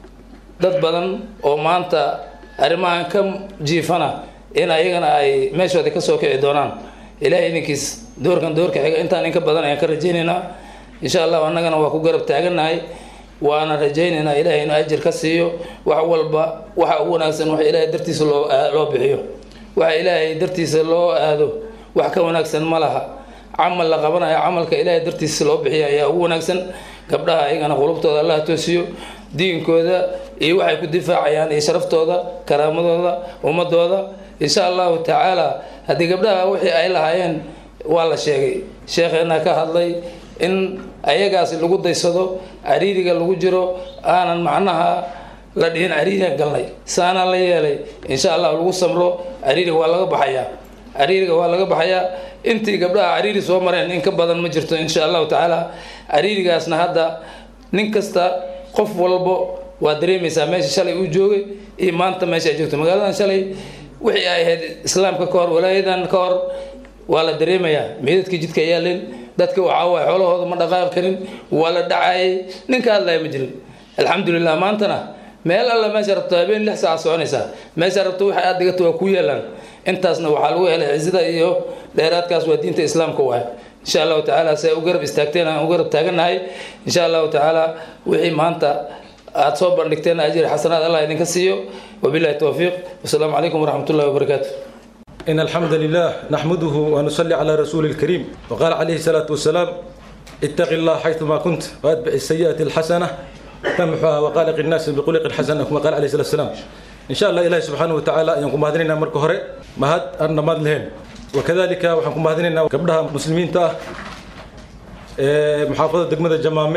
dad badan oo maanta arrimahan ka jiifana in ayagana ay meeshooda kasoo kici doonaan ilaahay idinkiis doorkan doorka xiga intaan in ka badan ayaan ka rajaynaynaa insha allah annagana waa ku garab taagannahay waana rajaynaynaa ilaahay inuu ajir ka siiyo wax walba waxa ugu wanaagsan waxa ilaahay dartiisa loo loo bixiyo waxa ilaahay dartiisa loo aado wax ka wanaagsan ma laha camal la qabanayo camalka ilaahay dartiisa loo bixiya ayaa ugu wanaagsan gabdhaha ayagana qulubtooda allah toosiyo diinkooda iyo waxay ku difaacayaan iyo sharaftooda karaamadooda ummadooda insha allahu tacaala haddii gabdhaha wixii ay lahaayeen waa la sheegay sheekheena ka hadlay in ayagaasi lagu daysado cariiriga lagu jiro aanan macnaha la dhihin cariirigan galnay saanaa la yeelay insha allah lagu samro cariiriga waa laga baxayaa cariiriga waa laga baxayaa intii gabdhaha cariiri soo mareen in ka badan ma jirto insha allahu tacaala cariirigaasna hadda nin kasta qof walbo waa dareemaysaa meesha shalay uu joogay iyo maanta meesha ay joogto magaaladan shalay wixii ay ahayd islaamka ka hor walaayadan ka hor waa la dareemayaa meedadkii jidka yaaleen dadka waxaa waay xoolahooda ma dhaqaaqi karin waa la dhacayay ninka hadlaya ma jirin alxamdulilah maantana meel alla meesha rabto habeen lix saaca soconaysaa meesha rabto waxa aad dhigato waa ku yeelaan intaasna waxaa lagu helay cizada iyo dheeraadkaas waa diinta islaamka waay insha allahu tacaala si ay u garab istaagteen aan u garab taagannahay insha allahu tacaala wixii maanta aada soo bandhigteen ajir xasanaad allah idinka siiyo wabillahi towfiiq wasalaamu calaykum waraxmat ullahi wabarakaatu إن الحمد لله نحمده ونصلي على رسول الكريم وقال عليه الصلاة والسلام اتق الله حيثما كنت واتبع السيئة الحسنة تمحها وقالق الناس بقلق الحسنة كما قال عليه الصلاة والسلام إن شاء الله إلهي سبحانه وتعالى ينقم هذين مركو هري مهد أن مدلهن وكذلك وحنكم هذين قبلها مسلمين تا محافظة دقمة الجمامة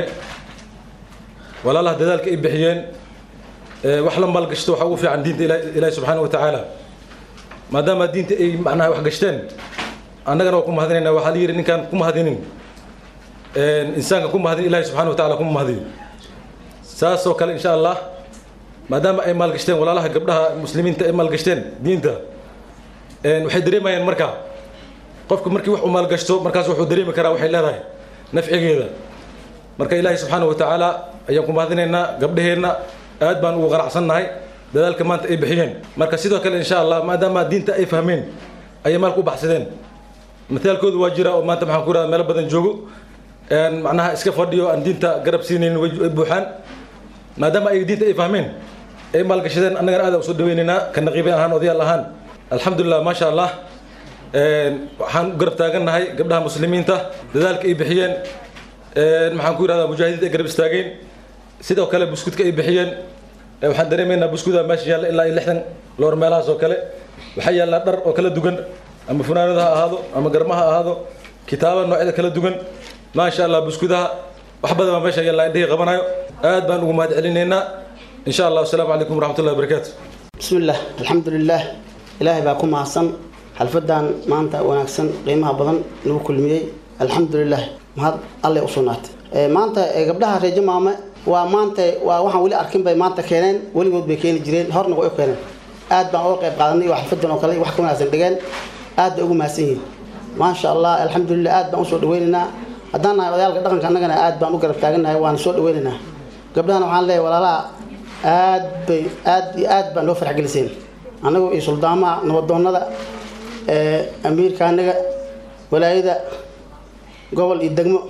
ولا الله ذلك إبحيين وحلم بالقشتو حوفي عن دين إلهي سبحانه وتعالى maadaama diinta ay macnaha wax gashteen annagana waa ku mahadinayna waxaa la yidhi ninkaan ku mahadinin insaanka ku mahadin ilahi subxana wa tacala kuma mahadiyo saasoo kale insha allah maadaama ay maalgashteen walaalaha gabdhaha muslimiinta ay maalgashteen diinta waxay dareemayaan marka qofku markii wax uu maalgashto markaas wuxuu dareemi karaa waxay leedahay nafcigeeda marka ilaahi subxaana wa tacaala ayaan ku mahadinaynaa gabdhaheenna aad baan ugu qanacsannahay dadaalka maanta ay bixiyeen marka sidoo kale insha allah maadaama diinta ay fahmeen ayay maalka u baxsadeen mataalkoodu waa jira oo maanta maxaan ku radaa meelo badan joogo macnaha iska fadhiyo aan diinta garab siinaynin way buuxaan maadaama ay diinta ay fahmeen ay maalgashadeen annagana aad usoo dhaweynaynaa ka naqiibin ahaan odayaal ahaan alxamdulilah maasha allah waxaan u garab taagannahay gabdhaha muslimiinta dadaalka ay bixiyeen maxaan ku yidhahdaa mujaahidiinta ay garab istaageen sidoo kale buskudka ay bixiyeen waxaan dareemaynaa buskuda meesha yaalla ilaa iyo lixdan loor meelahaas oo kale waxaa yaallaa dhar oo kala duwan ama funaanada ha ahaado ama garma ha ahaado kitaaba noocyada kala duwan maasha allah buskudaha wax badan baa meesha yaallaa indhihii qabanayo aad baan ugu mahad celinaynaa insha allah wasalaamu calaykum waraxmatullahi wabarakaatu بسم الله الحمد لله إلهي باكم محسن حلفدان مانتا وناكسن قيمها بدن نو كلميي الحمد لله مهد الله أصونات مانتا قبلها رجل ماما ومانتا وwaxaan wali arkin bay maanta keeneen waligood bay keeni jireen horna way u keeneen aad baan uga qayb qaadanay wax xalfadan oo kale wax ka wanaagsan dhigeen aad bay ugu mahadsan yihiin maasha allah alxamdulilah aad baan usoo dhaweynaynaa haddaan nahay odayaalka dhaqanka annagana aad baan u garab taagannahay waana soo dhaweynaynaa gabdhahana waxaan leeyahay walaalaha aad bay aad iyo aad baan loo farxgeliseen annagu iyo suldaamaha nabadoonnada amiirka annaga walaayada gobol iyo degmo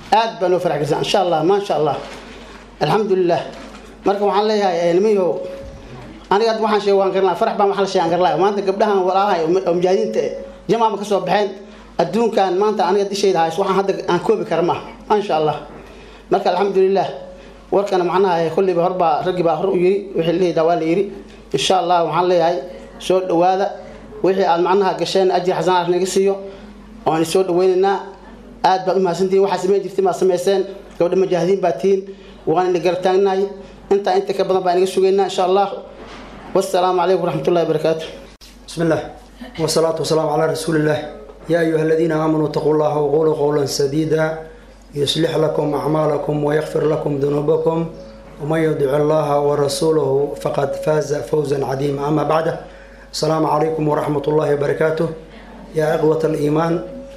aad baa noo farax gelisa insha allah maasha allah alxamdulilah marka waxaan leeyahay nimayow aniga hadda waxaan sheeg waan garnaa farax baan waxaan la sheegan garlaa maanta gabdhahan walaalahay oo mujaahidiinta jamaama ka soo baxeen adduunkan maanta aniga dishayda hays waxaan hadda aan koobi kara maaha maasha allah marka alxamdulilah warkana macnaha kulliba horbaa raggii baa hor u yiri wixii leeyahay waa la yiri insha allah waxaan leeyahay soo dhawaada wixii aad macnaha gasheen ajir xasanaad naga siiyo waan soo dhaweynaynaa aad baad u mahadsantihiin waxaa samayn jirtiin baad samayseen gabdha mujaahidiin baa tihiin waan ina garataagnahay intaa inta ka badan baa inaga sugaynaa insha allah والسلام عليكم ورحمة الله وبركاته بسم الله والصلاة والسلام على رسول الله يا أيها الذين آمنوا اتقوا الله وقولوا قولا سديدا يصلح لكم أعمالكم ويغفر لكم ذنوبكم ومن يطع الله ورسوله فقد فاز فوزا عظيما أما بعد السلام عليكم ورحمة الله وبركاته يا إخوة الإيمان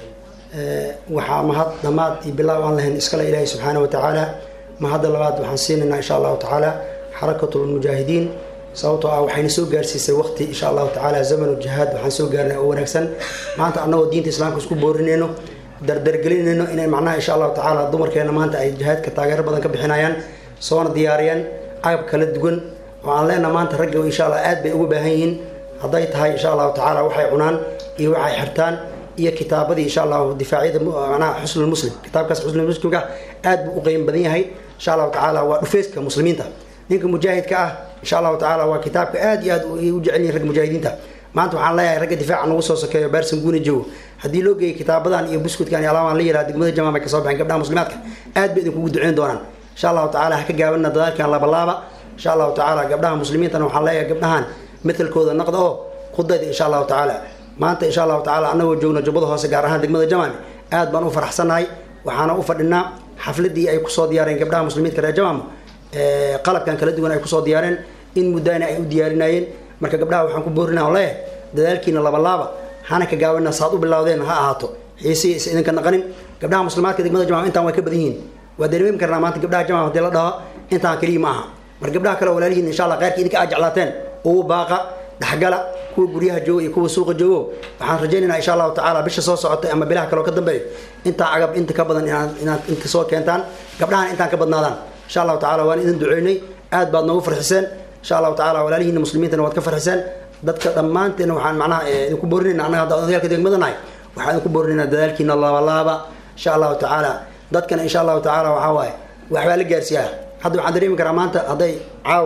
waxaa mahad dhammaad iyo bilaaw aan lahayn iskale ilaahay subxaana watacaala mahadda labaad waxaan siinaynaa insha allahu tacaala xarakatulmujaahidiin sababtoo ah waxayna soo gaarsiisay waqti insha allahu tacaala zamanu jihaad waxaan soo gaarnay oo wanaagsan maanta annagoo diinta islaamka isku boorinayno dardargelinayno inay macnaha insha allahu tacaala dumarkeena maanta ay jihaadka taageero badan ka bixinayaan soona diyaariyaan agab kala duwan oo aan leenaha maanta ragga insha allah aad bay ugu baahan yihiin hadday tahay insha allahu tacaala waxay cunaan iyo waxay xirtaan iyo kitaabadii insha allahu difaacyada macnaha xusnul muslim kitaabkaas xusnul muslimka aad buu u qiimo badan yahay insha allahu tacaala waa dhufeyska muslimiinta ninka mujaahidka ah insha allahu tacaala waa kitaabka aad iyo aad u jecel yihin ragga mujaahidiinta maanta waxaan leeyahay ragga difaaca nagu soo sokeeyo baarsan guuna joogo haddii loo geeyay kitaabadan iyo buskudkan iyo alaamaan la yiraha degmada jamaam ay kasoo baxeen gabdhaha muslimaadka aad bay idinkugu duceyn doonaan insha allahu tacaala ha ka gaabana dadaalkan labalaaba insha allahu tacaala gabdhaha muslimiintana waxaan leeyahay gabdhahan matelkooda naqda oo khudayda insha allahu tacaala maanta insha allahu tacaala annagoo joogno jubbada hoose gaar ahaan degmada jamaami aad baan u faraxsannahay waxaana u fadhinaa xafladii ay kusoo diyaareen gabdhaha muslimiinta reer jamaam qalabkan kala duwan ay kusoo diyaareen in muddana ay u diyaarinayeen marka gabdhaha waxaan ku boorina oo leeyahay dadaalkiina labalaaba hana ka gaabana saad u bilowdeen ha ahaato xiisihii is idinka naqanin gabdhaha muslimaadka degmada jamaam intaan way ka badan yihiin waa dareemi karnaa maanta gabdhaha jamaam haddii la dhaho intaan keliya ma aha mar gabdhaha kale walaalihiin insha allah qayrkii idinka aad jeclaateen ugu baaqa dhexgala kuwa guryaha jooga iyo kuwa suuqa joogo waxaan rajaynaynaa insha allahu tacaala bisha soo socota ama bilaha kale oo ka dambeeyo intaa agab inta ka badan inaad inaad inta soo keentaan gabdhahan intaan ka badnaadaan insha allahu tacaala waan idin duceynay aad baad noogu farxiseen insha allahu tacaala walaalihiina muslimiintana waad ka farxiseen dadka dhammaanteena waxaan macnaha idinku boorinayna annaga hadda odayaalka degmada nahay waxaan idinku boorinaynaa dadaalkiina laabalaaba insha allahu tacaala dadkana insha allahu tacaala waxaa waaye waxbaa la gaarsiiyaa hadda waxaan dareemi karaa maanta hadday caaw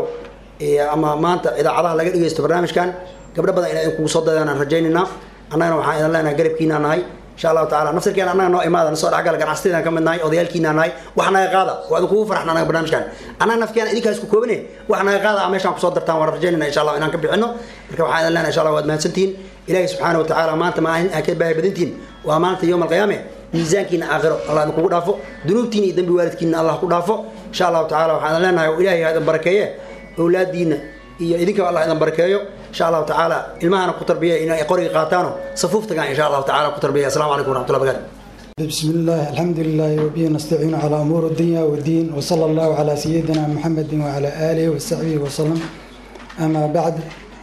ama maanta idaacadaha laga dhegeysto barnaamijkan gabdho badan inay kugu soo dadaan aan rajaynaynaa annagana waxaan idin leenahay garabkiinaa nahay insha allahu tacaala nafsirkeena annaga noo imaada nasoo dhexgala ganacsatadaan ka mid nahay odayaalkiinaa nahay wax naga qaada waa idin kugu farxna anaga barnaamijkan annaga nafkeena idinkaa isku koobine wax naga qaada a meeshaan kusoo dartaan waan rajaynayna insha allah inaan ka bixino marka waxaan idin leenahay insha allah waad mahadsantihiin ilaahi subxaana wa tacaala maanta maalin aad ka baahi badantihiin waa maalinta yowm alqiyaame miisaankiina aakhiro allah idin kugu dhaafo dunuubtiina iyo dembi waalidkiina allah ku dhaafo insha allahu tacaala waxaan idin leenahay oo ilaahay ha idin barakeeye awlaadiina iyo idinka allah idin barakeeyo insha allahu tacaala ilmahana ku tarbiya inay qoriga qaataano safuuf tagaan insha allahu tacaala ku tarbiya assalamu calaykum waraxmatullahi wabarakatu بسم الله الحمد لله وبه نستعين على أمور الدنيا والدين وصلى الله على سيدنا محمد وعلى آله وصحبه وسلم أما بعد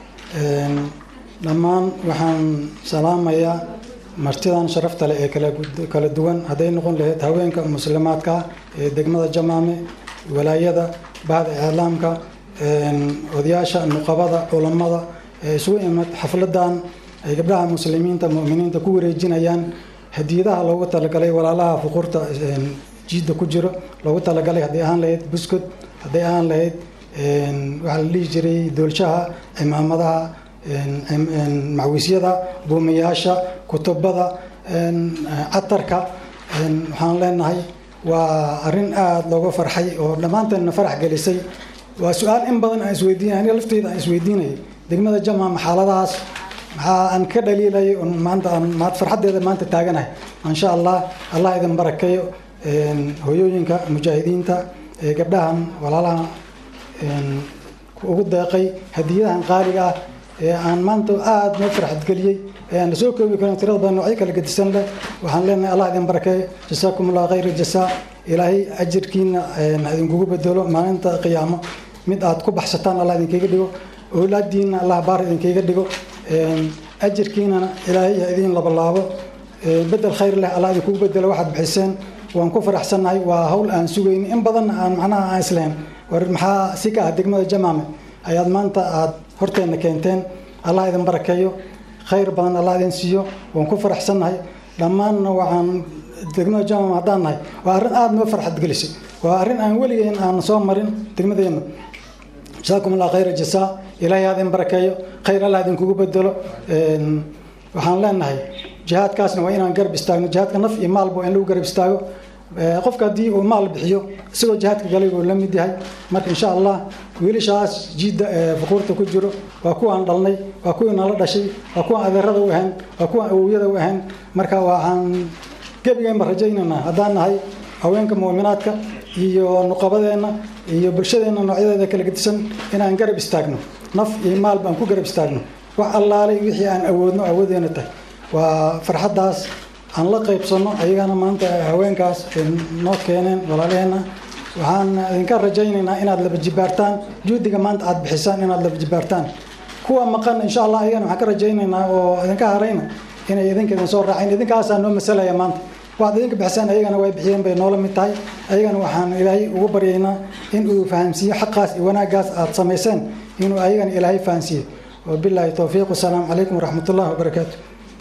dhammaan waxaan salaamayaa martidan sharafta leh ee kala duwan hadday noqon lahayd haweenka muslimaadka ee degmada jamaame walaayada bahda iclaamka odayaasha nuqabada culammada ee isugu imid xafladan ay gabdhaha muslimiinta muminiinta ku wareejinayaan hadiyadaha loogu talagalay walaalaha fuqurta jiidda ku jiro loogu talagalay hadday ahaan lahayd buskud hadday ahaan lahayd waxaa la dhihi jiray doolshaha cimaamadaha macwiisyada buumayaasha kutubada catarka waxaan leenahay waa arin aada looga farxay oo dhammaanteedna farax gelisay waa su-aal in badan aan isweydiinay aniga lafteyda aan isweydiinayay degmada jamaam xaaladahaas maxaa aan ka dhaliilay maanta aan maad farxaddeeda maanta taaganahay insha allah allah idin barakeeyo hooyooyinka mujaahidiinta ee gabdhahan walaalaha ugu deeqay hadiyadahan qaaliga ah ee aan maanta aada noo farxad geliyey ee aan lasoo koobi karin tirada badan noocyo kala gedisan leh waxaan leenahay allah idin barakeeyo jasaakum allah khayra jasaa ilaahay ajirkiina idinkugu bedelo maalinta qiyaamo mid aad ku baxsataan allah idinkaga dhigo awlaadiina allah baar idinkaga dhigo ajirkiinana ilaahay ha idiin labalaabo bedel khayr leh allah idinkugu bedelo waxaad bixiseen waan ku faraxsannahay waa hawl aan sugayni in badanna aan macnaha aan islahayn war maxaa si ka ah degmada jamaame ayaad maanta aad horteenna keenteen allah idin barakeeyo khayr badan allah idin siiyo waan ku faraxsannahay dhammaanna waxaan degmada jamaame haddaan nahay waa arrin aada noo farxad gelisay waa arrin aan weligeen aan soo marin degmadeenna jasaakum allah khayra jasaa ilaahay ha idin barakeeyo khayr allah idinkugu bedelo waxaan leenahay jihaadkaasna waa inaan garab istaagno jihaadka naf iyo maalba waa in lagu garab istaago qofka haddii uu maal bixiyo isagoo jihaadka galay buu la mid yahay marka insha allah wiilashaas jiidda fuquurta ku jiro waa kuwaan dhalnay waa kuwii nala dhashay waa kuwaan adeerada u ahayn waa kuwaan awowyada u ahayn marka waxaan gebigeenba rajaynaynaa haddaan nahay haweenka mu'minaadka iyo nuqabadeenna iyo bulshadeenna noocyadeeda kala gedisan inaan garab istaagno naf iyo maal baan ku garab istaagno wax allaalay wixii aan awoodno awoodeena tahay waa farxaddaas aan la qaybsanno ayagana maanta haweenkaas noo keeneen walaalaheenna waxaan idinka rajaynaynaa inaad laba jibaartaan juhdiga maanta aad bixisaan inaad laba jibaartaan kuwa maqan insha allah ayagana waxaan ka rajaynaynaa oo idinka harayna inay idinka idin soo raaceen idinkaasaa noo masalaya maanta waxaad idinka bixisaan ayagana way bixiyeen bay noola mid tahay ayagana waxaan ilaahay ugu baryaynaa in uu fahamsiiyo xaqaas iyo wanaaggaas aad samayseen inuu ayagana ilaahay fahamsiiyo wabilaahi towfiiq wasalaamu calaykum waraxmat ullahi wabarakaatu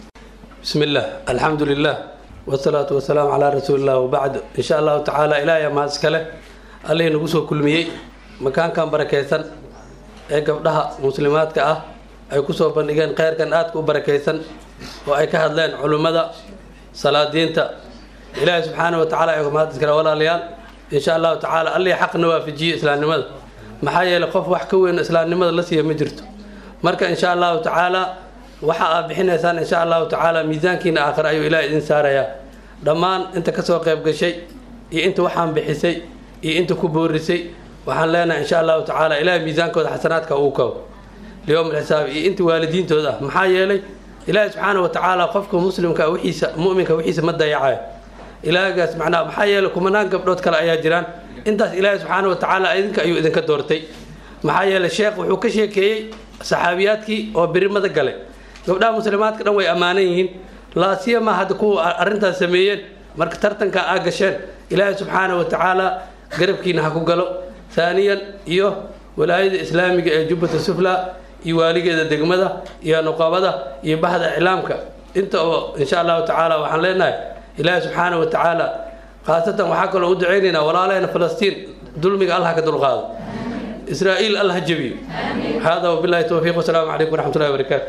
بسم الله الحمد لله والصلاة والسلام على رسول الله وبعد إن شاء الله تعالى إلهي ما أسكله الله نقصه كل مية مكان كان بركيسن أي قبلها مسلمات كأه أي كسو بندقين خير كان آتك بركيسن وأي كهدلين علماء صلاة دينتا إلهي سبحانه وتعالى أي ما تذكر ولا ليال إن شاء الله تعالى الله حق نوافي جي إسلام نمد محايا لقف وحكوين إسلام نمد لسي مجرته مركا إن شاء الله تعالى waxa aad bixinaysaan insha allahu tacaala miisaankiina aakhir ayuu ilaah idin saarayaa dhammaan inta kasoo qayb gashay iyo inta waxaan bixisay iyo inta ku boorisay waxaan leenahay insha allahu tacaala ilaah miisaankooda xasanaadka uu kabo liyowm alxisaab iyo inta waalidiintooda ah maxaa yeelay ilaahi subxaana wa tacaala qofka muslimka wixiisa mu'minka wixiisa ma dayacayo ilaahgaas macnaha maxaa yeelay kumanaan gabdhood kale ayaa jiraan intaas ilaahi subxaana wa tacaala idinka ayuu idinka doortay maxaa yeelay sheekh wuxuu ka sheekeeyey saxaabiyaadkii oo birimada galay gabdhaha muslimaadka dhan way ammaanan yihiin laasiyama hadda kuwa arrintaas sameeyeen marka tartanka aa gasheen ilaahay subxaana wa tacaala garabkiina ha ku galo haaniyan iyo walaayada islaamiga ee jubbata sufla iyo waaligeeda degmada iyo nuqabada iyo bahda iclaamka inta oo insha allahu tacaala waxaan leenahay ilaahay subxaana wa tacaala khaasatan waxaa kaloo u ducaynaynaa walaalaheena falastiin dulmiga allah ka dulqaado israa'iil allah ha jebiyo hada wabillahi towfiiq wasalaamu calaykum waraxmatullahi wabarakaatu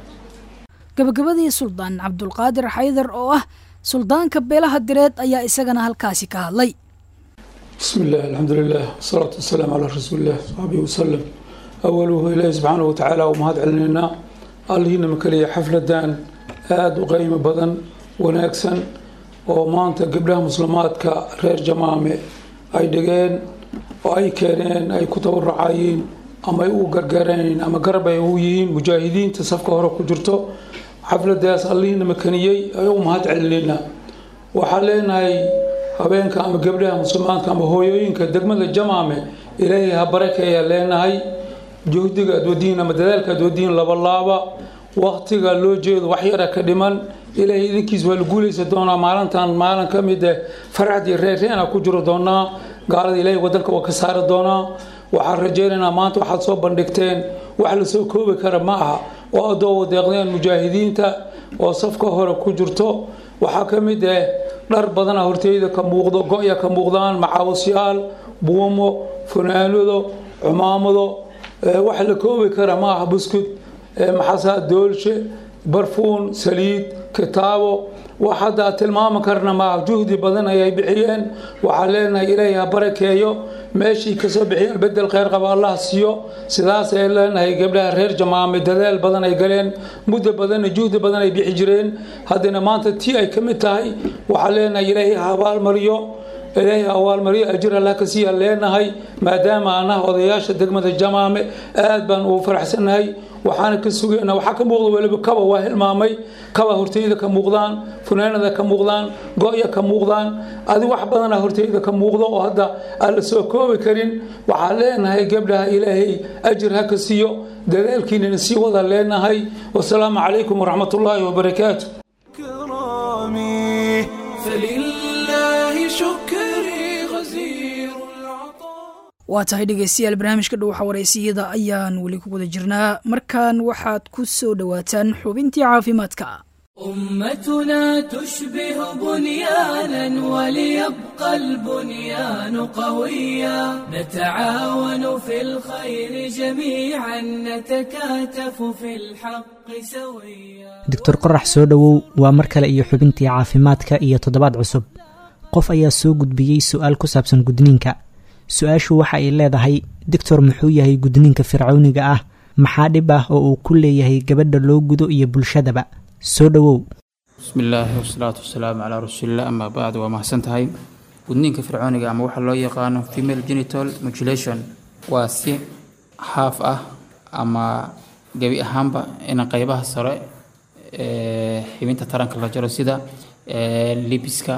gabagabadii suldaan cabdulqaadir xaydar oo ah suldaanka beelaha direed ayaa isagana halkaasi ka hadlay بسم الله الحمد لله والصلاة والسلام على رسول الله صحبه وسلم أوله إلهي سبحانه وتعالى ومهد علينا اللهنا مكلية حفلة دان آد وقيمة بدن وناكسن ومانتا قبلها مسلمات كرير جمامة أي دقين وأي كيرين أي كتب الرعايين أما يو قرقرين أما قرب يويين مجاهدين تصفق هرا كجرتو حفلة داس اللهنا مكانيي أيو مهد علينا وحالينا habeenka ama gabdhaha muslimaadka ama hooyooyinka degmada jamaame ilaahay ha barakeeya leenahay juhdiga aad wadiin ama dadaalka aad wadiin labalaaba waktiga loo jeedo wax yara ka dhiman ilaahay idinkiis waa la guulaysa doonaa maalintan maalin ka mid eh faraxdii reerreena ku jiro doonaa gaalada ilaahay wadanka waa ka saari doonaa waxaan rajaynaynaa maanta waxaad soo bandhigteen wax lasoo koobi kara ma aha oo adoo wadeeqdeen mujaahidiinta oo safka hore ku jirto waxaa ka mid ah dhar badana horteyda ka muuqdo go-ya ka muuqdaan macaawasyaal buumo funaanado cumaamado wax la koobi kara ma aha buskud maxaasa doolshe barfuun saliid kitaabo wax hadda tilmaami karna maaha juhdi badan ayay bixiyeen waxaa leenahay ilaahay ha barakeeyo meeshii kasoo bixiyeen bedel kheyr qaba allah siiyo sidaas ay leenahay gabdhaha reer jamaame dadaal badan ay galeen muddo badanna juhdi badan ay bixi jireen haddana maanta tii ay ka mid tahay waxaa leenahay ilaahay ha abaalmariyo ilaahay awaalmaryo ajir allah ka siiya leenahay maadaama anaha odayaasha degmada jamaame aad baan ugu faraxsanahay waxaana ka sugaynaa waxaa ka muuqda weliba kaba waa hilmaamay kaba horteyda ka muuqdaan funaanada ka muuqdaan go-ya ka muuqdaan adi wax badana horteyda ka muuqdo oo hadda aan la soo koobi karin waxaan leenahay gabdhaha ilaahay ajir ha ka siiyo dadaalkiinana sii wada leenahay wasalaamu calaykum waraxmatullaahi wabarakaatu فلله فشكري غزير waa tahay dhegeystayaal barnaamijka dhuuxa wareysiyada ayaan weli ku guda jirnaa markan waxaad ku soo dhowaataan xubintii caafimaadka أمتنا تشبه بنيانا وليبقى البنيان قويا نتعاون في الخير جميعا نتكاتف في الحق سويا doctor qorax soo dhowow waa mar kale iyo xubintii caafimaadka iyo toddobaad cusub qof ayaa soo gudbiyey su-aal ku saabsan gudniinka su-aashu waxa ay leedahay doctor muxuu yahay gudniinka fircawniga ah maxaa dhib ah oo uu ku leeyahay gabadha loo gudo iyo bulshadaba soo dhowow bismi illaahi wasalaatu wasalaamu calaa rasuulillah amaa bacd waa mahadsan tahay gudniinka fircooniga ama waxaa loo yaqaano female genital mutilation waa si haaf ah ama gebi ahaanba in qeybaha sare ee xibinta taranka la jaro sida ee, libiska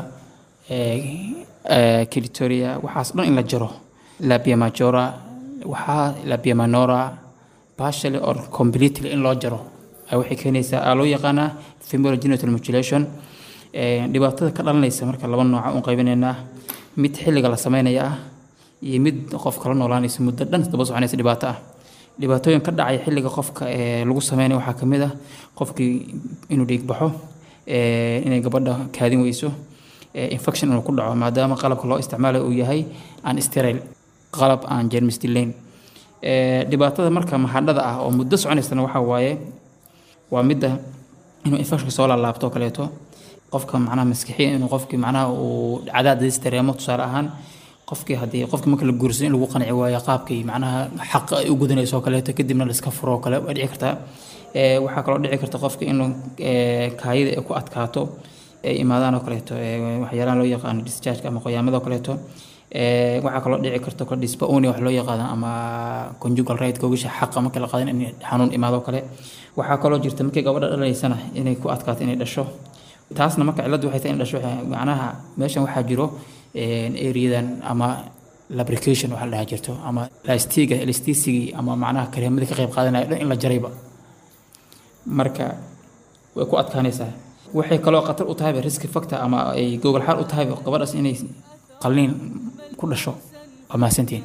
kilitoria waxaas dhan in la jaro labia majora waxaa labia minora partially or completely in loo jaro ay waxay keenaysaa aa loo yaqaanaa female genital mutilation Ee, dhibaatada ka dhalanaysa marka laba nooca u qaybinaynaa mid xilliga la sameynaya ah iyo mid qof kala noolaanaysa muddo dhan daba soconaysa dhibaato ah dhibaatooyin ka dhacaya xilliga qofka ee lagu sameynaya waxaa ka mid ah qofkii inuu dhiig baxo ee, inay gabadha kaadin weyso ee, infection inuu ku dhaco maadaama qalabka loo isticmaalayo uu yahay aan sterile qalab aan jeermis dilayn Ee, dhibaatada marka mahadhada ah oo muddo soconaysana waxaa waaye waa midda inuu infection soo laalaabto oo kaleeto qofka macnaha maskixiya inuu qofkii macnaha uu cadaadis dareemo tusaale ahaan qofkii haddii qofkii marka la guursan in lagu qanci waayo qaabkii macnaha xaq ay u gudanayso oo kaleeto kadibna la iska furo oo kale waa dhici kartaa Ee, waxaa kaloo dhici karta qofka inuu ee, kaayida ay ku adkaato ay imaadaan oo kaleeto ee, waxyaalaha loo yaqaano discharge ama qoyaamada oo kaleeto Ee, waxaa kaloo dhici karta kor dispaonia wax loo yaqaano ama conjugal right googasha xaqa marka la qaadan in xanuun imaado oo kale waxaa kaloo jirta markii gabadha dhalaysana inay ku adkaato inay dhasho taasna marka cilladdu waxay tahay in dhasho waxay- macnaha meeshan waxaa jiro eriyadan ama lubrication waxa la dhahaa jirto ama lastiga elasticigii ama macnaha kareemadii ka qayb qaadanaya dhan in la jarayba marka way ku adkaanaysaa waxay kaloo khatar u tahayba risk factor ama ay gogol xaal u tahayba gabadhaas inay qalliin ku dhasho waa mahadsantihiin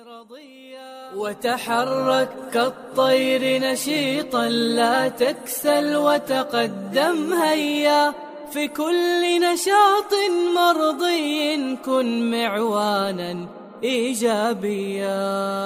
وتحرك كالطير نشيطا لا تكسل وتقدم هيا في كل نشاط مرضي كن معوانا ايجابيا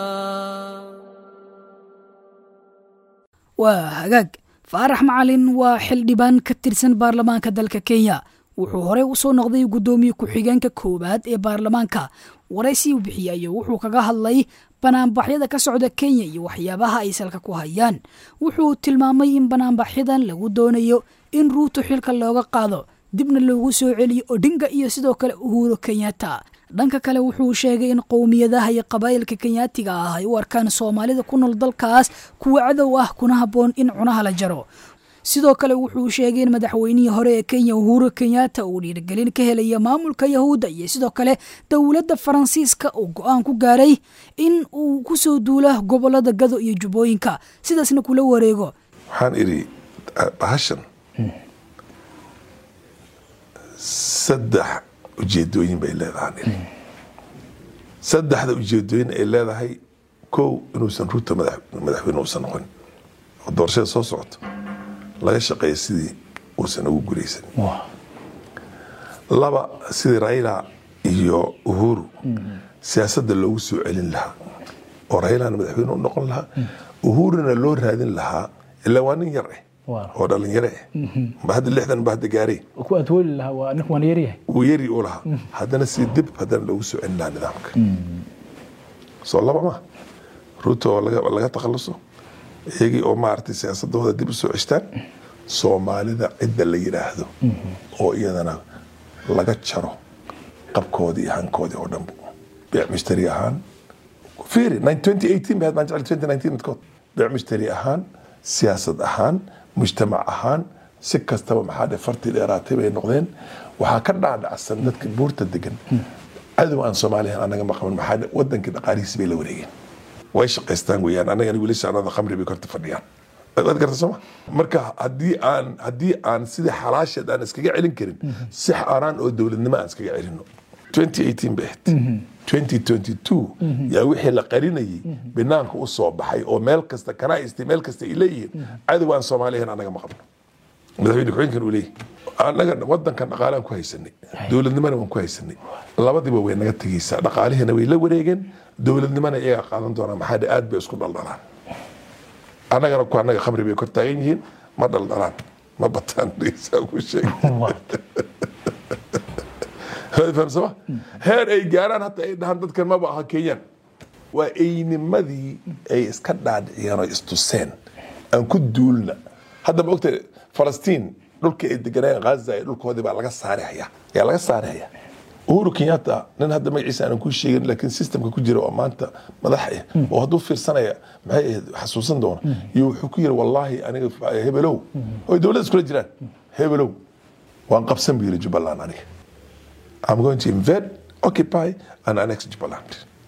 waa hagaag faarax macalin waa xildhibaan ka tirsan baarlamaanka dalka kenya wuxuu horey u soo noqday guddoomiye ku-xigeenka koowaad ee baarlamaanka waraysi u bixiyey ayuu wuxuu kaga hadlay banaanbaxyada ka socda kenya iyo waxyaabaha ay salka ku hayaan wuxuu tilmaamay in banaanbaxyadan lagu doonayo in ruuto xilka looga qaado dibna loogu soo celiyo odhinga iyo sidoo kale uhuro kenyatta dhanka kale wuxuu sheegay in qowmiyadaha iyo qabaa'ilka kenyaatiga ah ay u arkaan soomaalida ku nool dalkaas kuwa cadow ah kuna habboon in cunaha la jaro sidoo kale wuxuu sheegay in madaxweynihii hore ee kenya uhuru kenyatta uu dhiirigelin ka helaya maamulka yahuudda iyo sidoo kale dowladda faransiiska uu go-aan ku gaaray in uu kusoo duula gobolada gado iyo jubbooyinka sidaasna kula wareego waxaan idhi bahashan saddex ujeedooyin bay leedahaan idhi saddexda ujeedooyin ay leedahay kow inuusan ruuta madaxweyne uusan noqon oo doorashada soo socoto laga shaqeeya sidii uusan ugu gulaysan laba sidii raila iyo uhuru siyaasadda loogu soo celin lahaa oo railana madaxweyne u noqon lahaa uhuruna loo raadin lahaa ilaa waa nin yar eh oo dhalinyaro eh ba hadda lixdan ba hadda gaarey ku adwooli lahaa waa ninku waan yaryahay wuu yari u lahaa haddana si dib haddana loogu soo celin lahaa nidaamka soo laba ma ruuto oo laga laga takhaluso iyagii oo maaragtay siyaasadooda dib u soo ceshtaan soomaalida cidda la yidhaahdo oo iyadana laga jaro qabkoodii iyo hankoodii oo dhanbu beec mushtari ahaan fiiri 2018 bay baan jecel 2019 midkood beec mushtari ahaan siyaasad ahaan mujtamac ahaan si kastaba maxaa dhe fartii dheeraatay bay noqdeen waxaa ka dhaadhacsan dadka buurta degan cadow aan soomaaliya anaga maqaban maxaa dhe wadankii dhaqaalihiisi bay la wareegeen way shaqaystaan weeyaan anagana wiilasha anada khamri bay korta fadhiyaan waad garta sooma marka haddii aan haddii aan sidii xalaasheed aan iskaga celin karin si xaaraan oo dowladnimo aan iskaga celino 2018 bay ahayd 2022 yaa wixii la qarinayay banaanka u soo baxay oo meel kasta kanaa'isti meel kasta ay leeyihiin cadow aan soomaaliyan anaga ma qabno madaxweyne ku-xigeenkan uu leeyahay annaga wadankan dhaqaalaan ku haysanay dowladnimana waan ku haysanay labadiba way naga tegeysaa dhaqaalihiina way la wareegeen dowladnimana iyagaa qaadan doonaa maxaa dhe aad bay isku dhaldhalaan annagana ku annaga khamri bay kor taagan yihiin ma dhaldhalaan ma bataan dhegeysaa ku sheeg fahamsama heer ay gaaraan hata ay dhahaan dadkan maba aha kenyaan waa eynimadii ay iska dhaadhiciyeen oo istuseen aan ku duulna hadda ma ogta falastiin dhulkii ay deganayeen ghaza ee dhulkoodii baa laga saarihaya yaa laga saarihaya uhuru kenyatta nin hadda magaciisa aanan ku sheegin laakiin systemka ku jira oo maanta madax ah oo hadduu fiirsanaya maxay ahayd xasuusan doona iyo wuxuu ku yiri wallaahi aniga hebelow oo dowladda iskula jiraan hebelow waan qabsan buu yiri jubbaland aniga I'm going to invade, occupy and annex Jubaland.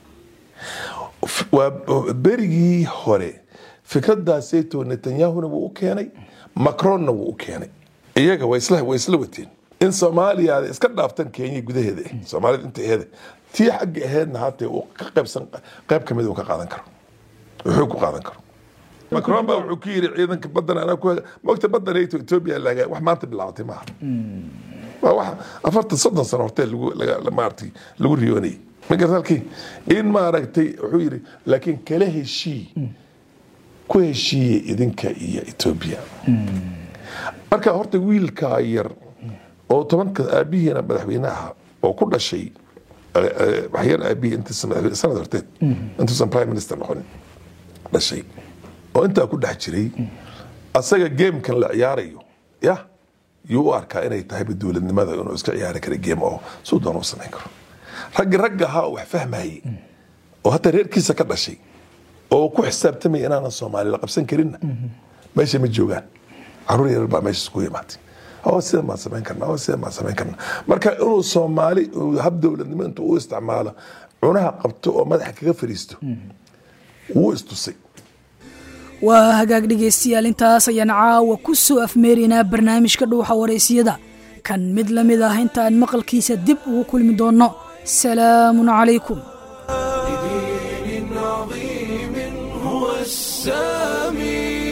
waa berigii hore fikraddaasayto netanyahuna wuu u keenay macronna wuu u keenay iyaga way isla way isla wateen in soomaaliya ay iska dhaaftan kenya gudaheeda eh soomaalida inta aheeda tii xagga aheedna haatee uu ka qaybsan qayb ka mid uu ka qaadan karo wuxuu ku qaadan karo macron baa wuxuu ku yiri ciidanka badan anaa ku mogta badan etoobiya laga wax maanta bilaabatay maaha waa wax afartan soddon sano hortee lagu laga maaragtay lagu riyoonayay magartalkii in maaragtay wuxuu yidhi laakiin kala heshii ku heshiiye idinka iyo etoobiya marka horta wiilkaa yar oo tobanka aabihiina madaxweyne aha oo ku dhashay waxyar aabihii intiisa madaxweyne sanad horteed intuusan prime minister noqonin dhashay oo intaa ku dhex jiray asaga gamekan la ciyaarayo yah yuu u arkaa inay tahayba dowladnimada inuu iska ciyaari kara game oo suu doona u samayn karo raggi ragga ahaa oo wax fahmayay oo hataa reerkiisa ka dhashay oo ku xisaabtamaya inaanan soomaali la qabsan karinna meesha ma joogaan caruur yarar baa meesha iskugu imaatay oo sidan baan samayn karnaa oo sidan baan samayn karnaa marka inuu soomaali hab dowladnimo intuu u isticmaalo cunaha qabto oo madaxa kaga fariisto wuu istusay waa hagaag dhegaystayaal intaas ayaan caawa ku soo afmeeraynaa barnaamijka dhuuxa waraysiyada kan mid la mid ah intaan maqalkiisa dib ugu kulmi doonno salaamun calaykum هو السامي